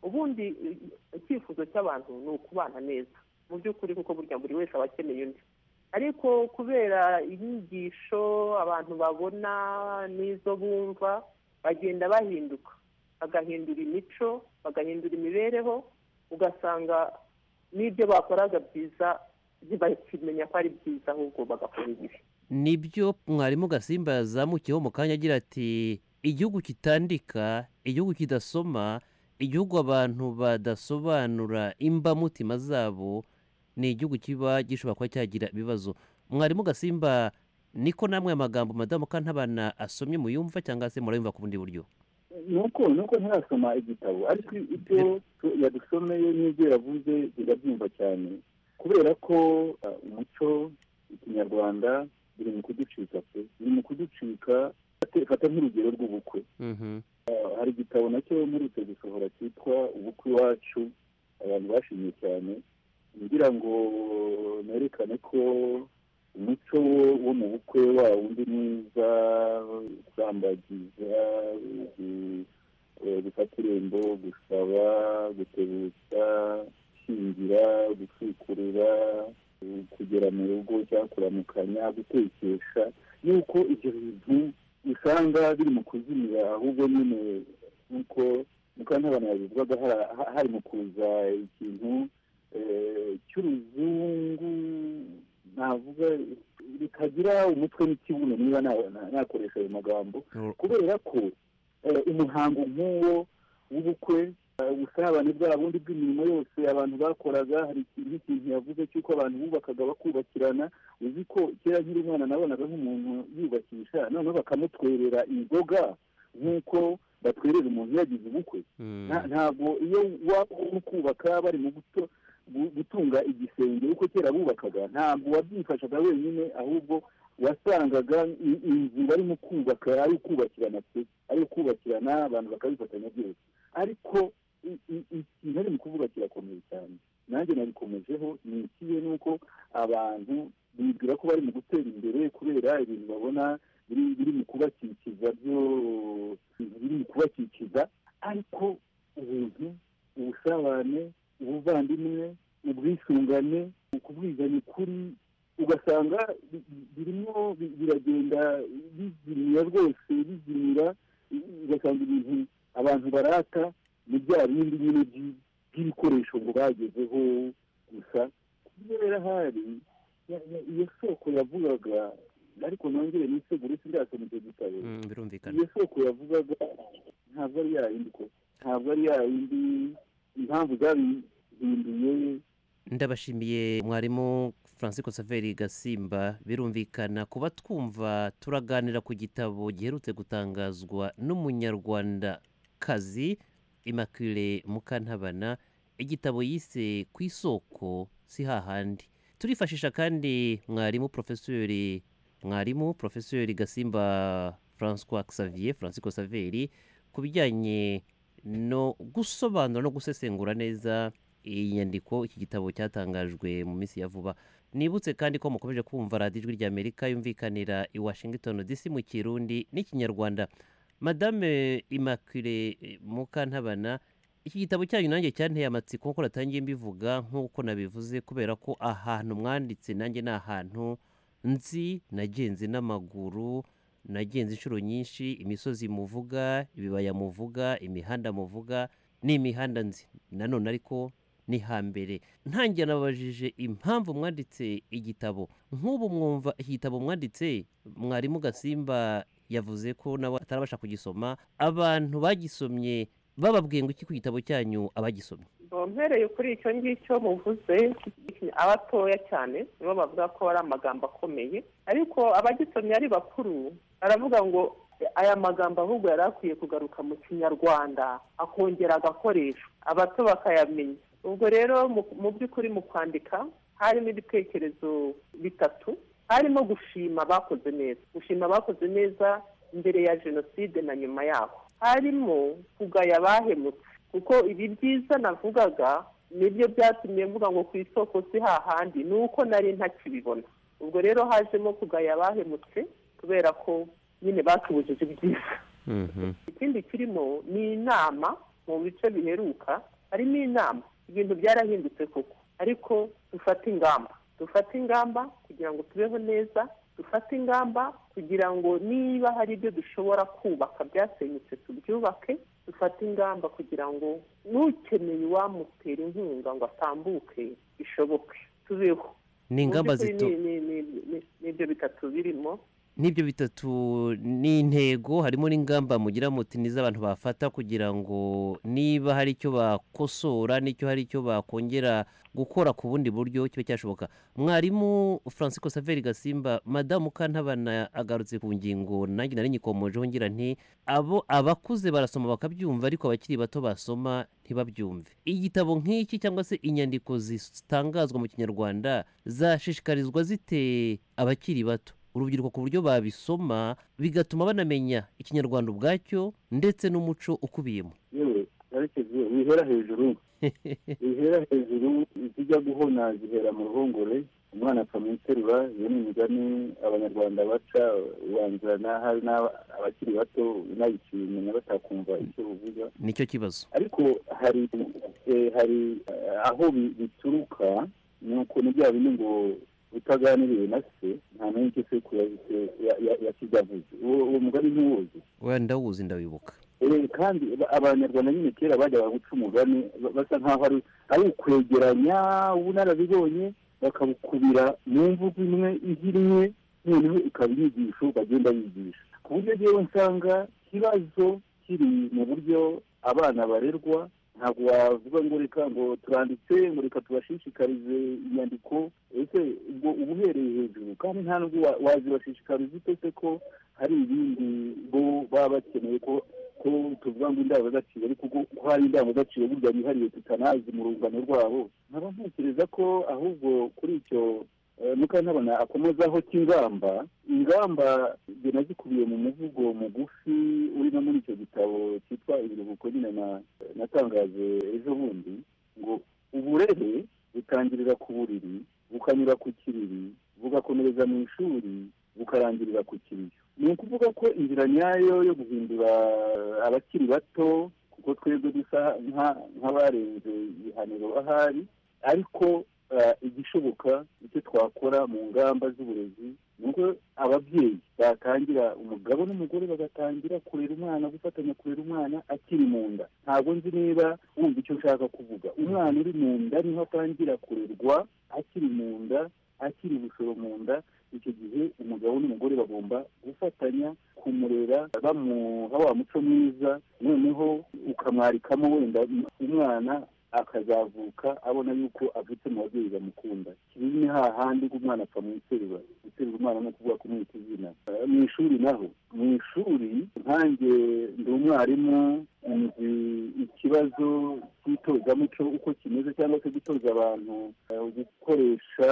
Speaker 15: ubundi eh, icyifuzo cy'abantu ni ukubana neza mu by'ukuri kuko burya buri wese aba akeneye undi ariko kubera inyigisho abantu babona n'izo bumva bagenda bahinduka bagahindura imico bagahindura imibereho ugasanga n'ibyo bakoraga byiza ntibakimenya ko ari byiza ahubwo bagakora ibibi
Speaker 34: nibyo mwarimu gasimba yazamukiyeho mu kanya agira ati igihugu kitandika igihugu kidasoma igihugu abantu badasobanura imbamutima zabo ni igihugu kiba gishobora kuba cyagira ibibazo mwarimu gasimba niko namwe aya magambo madamu kantabana asomye muyumva cyangwa se murayumva ku bundi buryo
Speaker 35: nuko nuko ntarasoma igitabo ariko ibyo tu- yadusomeye n'ibyo yavuze birabyumva cyane kubera ko ah, umuco ikinyarwanda biri mu kuducika pe biri mu kuducika Fate- fata nk'urugero rw'ubukwe Ah, hari igitabo nacyo mperutse gusohora cyitwa ubukwe iwacu abantu bashimye cyane ngira ngo nerekane ko umuco wo- wo mu bukwe wa wundi mwiza kusambagiza gu- eh, gufata irembo gusaba gutebutsa gushyingira gusukurura eh, kugera mu rugo cyangwa kuramukanya gutekesha yuko ibyo bintu usanga biri mu kuzimira ahubwo nyine nk'uko mukantabana yabivugaga hari- hari mu kuza ikintu eh, cy'uruzungu navuga bikagira umutwe n'ikibuno niba na- na- nakoresha ayo magambo kubera ko eh, umuhango nk'uwo w'ubukwe eh, ubusabane bwa bundi bw'imirimo yose abantu bakoraga hari ikintu ikintu yavuze cy'uko abantu bubakaga bakubakirana uzi ko kera nkiri umwana nabonaga nk'umuntu yubakisha noneho bakamutwerera inzoga nk'uko batwerera umuntu yagize ubukwe Nta- ntabwo iyo waba uri kubaka bari mu guto- gu- gutunga igisenge uko kera bubakaga ntabwo wabyifashaga wenyine ahubwo wasangaga i- inzu barimo kubaka ari ukubakirana pe ari ukubakirana abantu bakabifatanya byose ariko i- i- ikintu ari mu kuvuga kirakomeye cyane nanjye nabikomejeho ni ikihe ni uko abantu bibwira ko bari mu gutera imbere kubera ibintu babona biri biri mu kubakikiza byo biri mu kubakikiza ariko ubuntu ubusabane ubuvandimwe ubwisungane ukubwizanya ukuri ugasanga bi- bi- birimo bi- biragenda bizimira rwose bizimira ugasanga ibintu abantu barata ni bya bindi nyine byi- by'ibikoresho ngo bagezeho gusa kubera hari ya- ya- iyo soko yavugaga ariko nongere nisegure sindasoma icyo gitabo
Speaker 34: birumvikana
Speaker 35: iyo soko yavugaga ntabwo ari ya yindi ko ntabwo ari ya yindi impamvu zabihinduye
Speaker 34: ndabashimiye mwarimu francisco saveri gasimba birumvikana kuba twumva turaganira ku gitabo giherutse gutangazwa n'umunyarwanda kazi immaculee mukantabana igitabo yise ku isoko si hahandi turifashisha kandi mwarimu porofesori mwarimu porofesori gasimba francois xavier francisco saveri ku bijyanye no gusobanura no gusesengura neza iyi nyandiko iki gitabo cyatangajwe mu minsi ya vuba nibutse kandi ko mukomeje kumva radiyo ijwi ry'amerika yumvikanira i washington dc mu kirundi n'ikinyarwanda madame immaculee mukantabana iki gitabo cyanyu nanjye cyanteye amatsiko kuko natangiye mbivuga nk'uko nabivuze kubera ko ahantu mwanditse nanjye ni ahantu nzi nagenze n'amaguru nagenze inshuro nyinshi imisozi muvuga ibibaya muvuga imihanda muvuga ni imihanda nzi nanone ariko ni hambere ntangira nabajije impamvu mwanditse igitabo nk'ubu mwumva iki gitabo mwanditse mwarimu gasimba yavuze ko nawe atarabasha kugisoma abantu bagisomye bababwiye ngo iki ku gitabo cyanyu abagisomye
Speaker 36: mpereye kuri icyo ngicyo muvuze abatoya cyane nibo bavuga ko ari amagambo akomeye ariko abagisomye ari bakuru baravuga ngo aya magambo ahubwo yari akwiye kugaruka mu kinyarwanda akongera agakoresho abato bakayamenya ubwo rero mu- mu by'ukuri mu kwandika harimo ibitekerezo bitatu harimo gushima abakoze neza gushima abakoze neza mbere ya jenoside na nyuma yaho harimo kugaya abahemutse kuko ibi byiza navugaga nibyo byatumye mvuga ngo ku isoko si hahandi ni uko nari ntakibibona ubwo rero hajemo kugaya abahemutse kubera ko nyine batubujije ibyiza ikindi kirimo ni inama mu bice biheruka harimo inama ibintu byarahindutse koko ariko dufate ingamba dufate ingamba kugira ngo tubeho neza dufate ingamba kugira ngo niba hari ibyo dushobora kubaka byasenyutse tubyubake dufate ingamba kugira ngo n'ukeneye uwamutera inkunga ngo atambuke bishoboke tubeho
Speaker 34: Ni ingamba
Speaker 36: Mu by'ukuri
Speaker 34: zito-
Speaker 36: ni- ni- ni- ni- nibyo bitatu birimo
Speaker 34: n'ibyo bitatu ni intego harimo n'ingamba mugira muti n'iz'abantu bafata kugira ngo niba hari icyo bakosora n'icyo hari icyo bakongera gukora ku bundi buryo kibe cyashoboka mwarimu francisco saveri gasimba madamu kantabana agarutse ku ngingo nanjye nari nyikomojeho ngira nti abo abakuze barasoma bakabyumva ariko abakiri bato basoma ntibabyumve igitabo nk'iki cyangwa se inyandiko zitangazwa mu kinyarwanda zashishikarizwa zite abakiri bato urubyiruko ku buryo babisoma bigatuma banamenya ikinyarwanda ubwacyo ndetse n'umuco ukubiyemo
Speaker 35: yewe karekezi wihera hejuru wihera hejuru izijya guhona zihera mu ruhongore umwana akamwiterura iyo ni imigani abanyarwanda baca ubanza n'ahari n'aba- abakiri bato unayikimenya batakumva icyo uvuga
Speaker 34: nicyo kibazo
Speaker 35: ariko hari eh, hari eh, aho bi- bituruka ni ukuntu bya bindi ngo utaganiriye na se nta n'icyo sekuru yazi- ya- ya- yakigavuze uwo uwo mugani ntiwuzi
Speaker 34: wenda ndawuzi ndawibuka
Speaker 35: Eh, kandi aba- abanyarwanda nyine kera bajyaga guca umugani ba- basa nkaho ari ari ukwegeranya ubunararibonye bakabukubira mu mvugo imwe igira imwe noneho ikaba inyigisho bagenda bigisha ku buryo rero nsanga ikibazo kiri mu buryo abana barerwa ntabwo wavuga ngo reka ngo turanditse ngo reka tubashishikarize inyandiko ese ubwo uba uhereye hejuru kandi nta nubwo wa- wazibashishikariza ute se ko hari ibindi bo baba bakeneye ko ko tuvuga ngo indangagaciro ariko ko ko hari indangagaciro burya yihariye tutanazi mu rungano rwabo nkaba ntekereza ko ahubwo kuri icyo eh, mukantabona akomozaho cy'ingamba ingamba njye nazikubiye mu muvugo mugufi uri no muri icyo gitabo cyitwa ibiruhuko nyine na- natangaje ejo bundi ngo uburere butangirira ku buriri bukanyura ku kiriri bugakomereza mu ishuri bukarangirira ku kiriyo ni ukuvuga ko inzira nyayo yo guhindura abakiri bato kuko twebwe dusa nka- nk'abarenze ibihaniro ahari ariko eh, igishoboka icyo twakora mu ngamba z'uburezi ni uko ababyeyi batangira umugabo n'umugore bagatangira kurera umwana gufatanya kurera umwana akiri mu nda ntabwo nzi niba wumva icyo nshaka kuvuga umwana uri mu nda niho atangira kurerwa akiri mu nda akiri ubusoro mu nda icyo gihe umugabo n'umugore bagomba gufatanya kumurera bamuha wa muco mwiza noneho ukamwarikamo wenda umwana akazavuka abona yuko avutse mu babyeyi bamukunda kibi ni hahandi ko umwana apfa mu iterura guterura umwana no kuvuga kumwita izina Eh, mu ishuri naho mu ishuri nkanjye ndi umwarimu nzi ikibazo cy'itozamuco uko kimeze cyangwa se gutoza abantu eh, gukoresha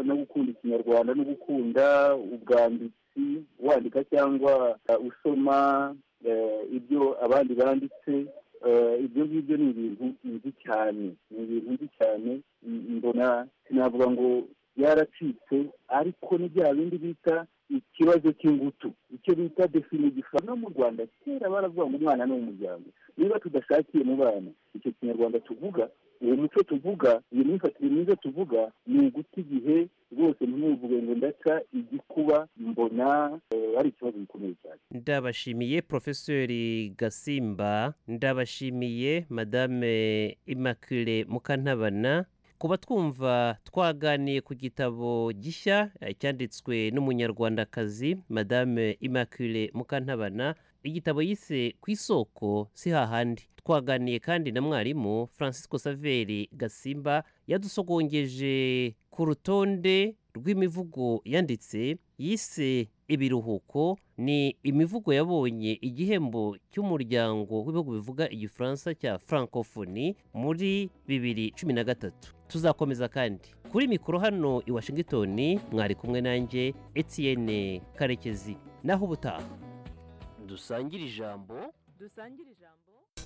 Speaker 35: no gukunda ikinyarwanda no gukunda ubwanditsi wandika cyangwa eh, usoma eh, ibyo abandi banditse Eh, ibyo ngibyo ni ibintu nzi cyane ni ibintu nzi cyane m- mbona sinavuga ngo yaracitse ariko ni bya bindi bita ikibazo cy'ingutu icyo bita definigifa no mu rwanda kera baravuga ngo umwana ni umuryango niba tudashakiye mu bana icyo kinyarwanda tuvuga uwo muco tuvuga iyo myifatire myiza tuvuga ni uguta igihe rwose ntimuvuge ngo ndaca igikuba mbona eh, ari ikibazo gikomeye cyane
Speaker 34: ndabashimiye porofeseri gasimba ndabashimiye madame immaculee mukantabana kuba twumva twaganiye ku gitabo gishya eh, cyanditswe n'umunyarwandakazi madame immaculee mukantabana igitabo yise ku isoko si hahandi twaganiye kandi na mwarimu francisco saveri gasimba yadusogongeje ku rutonde rw'imivugo yanditse yise ibiruhuko ni imivugo yabonye igihembo cy'umuryango w'ibihugu bivuga igifaransa cya francophonie muri bibiri cumi na gatatu tuzakomeza kandi kuri mikoro hano i washington mwari kumwe nanjye etienne karekezi naho ubutaha
Speaker 37: dusangire ijambo
Speaker 3: dusangire ijambo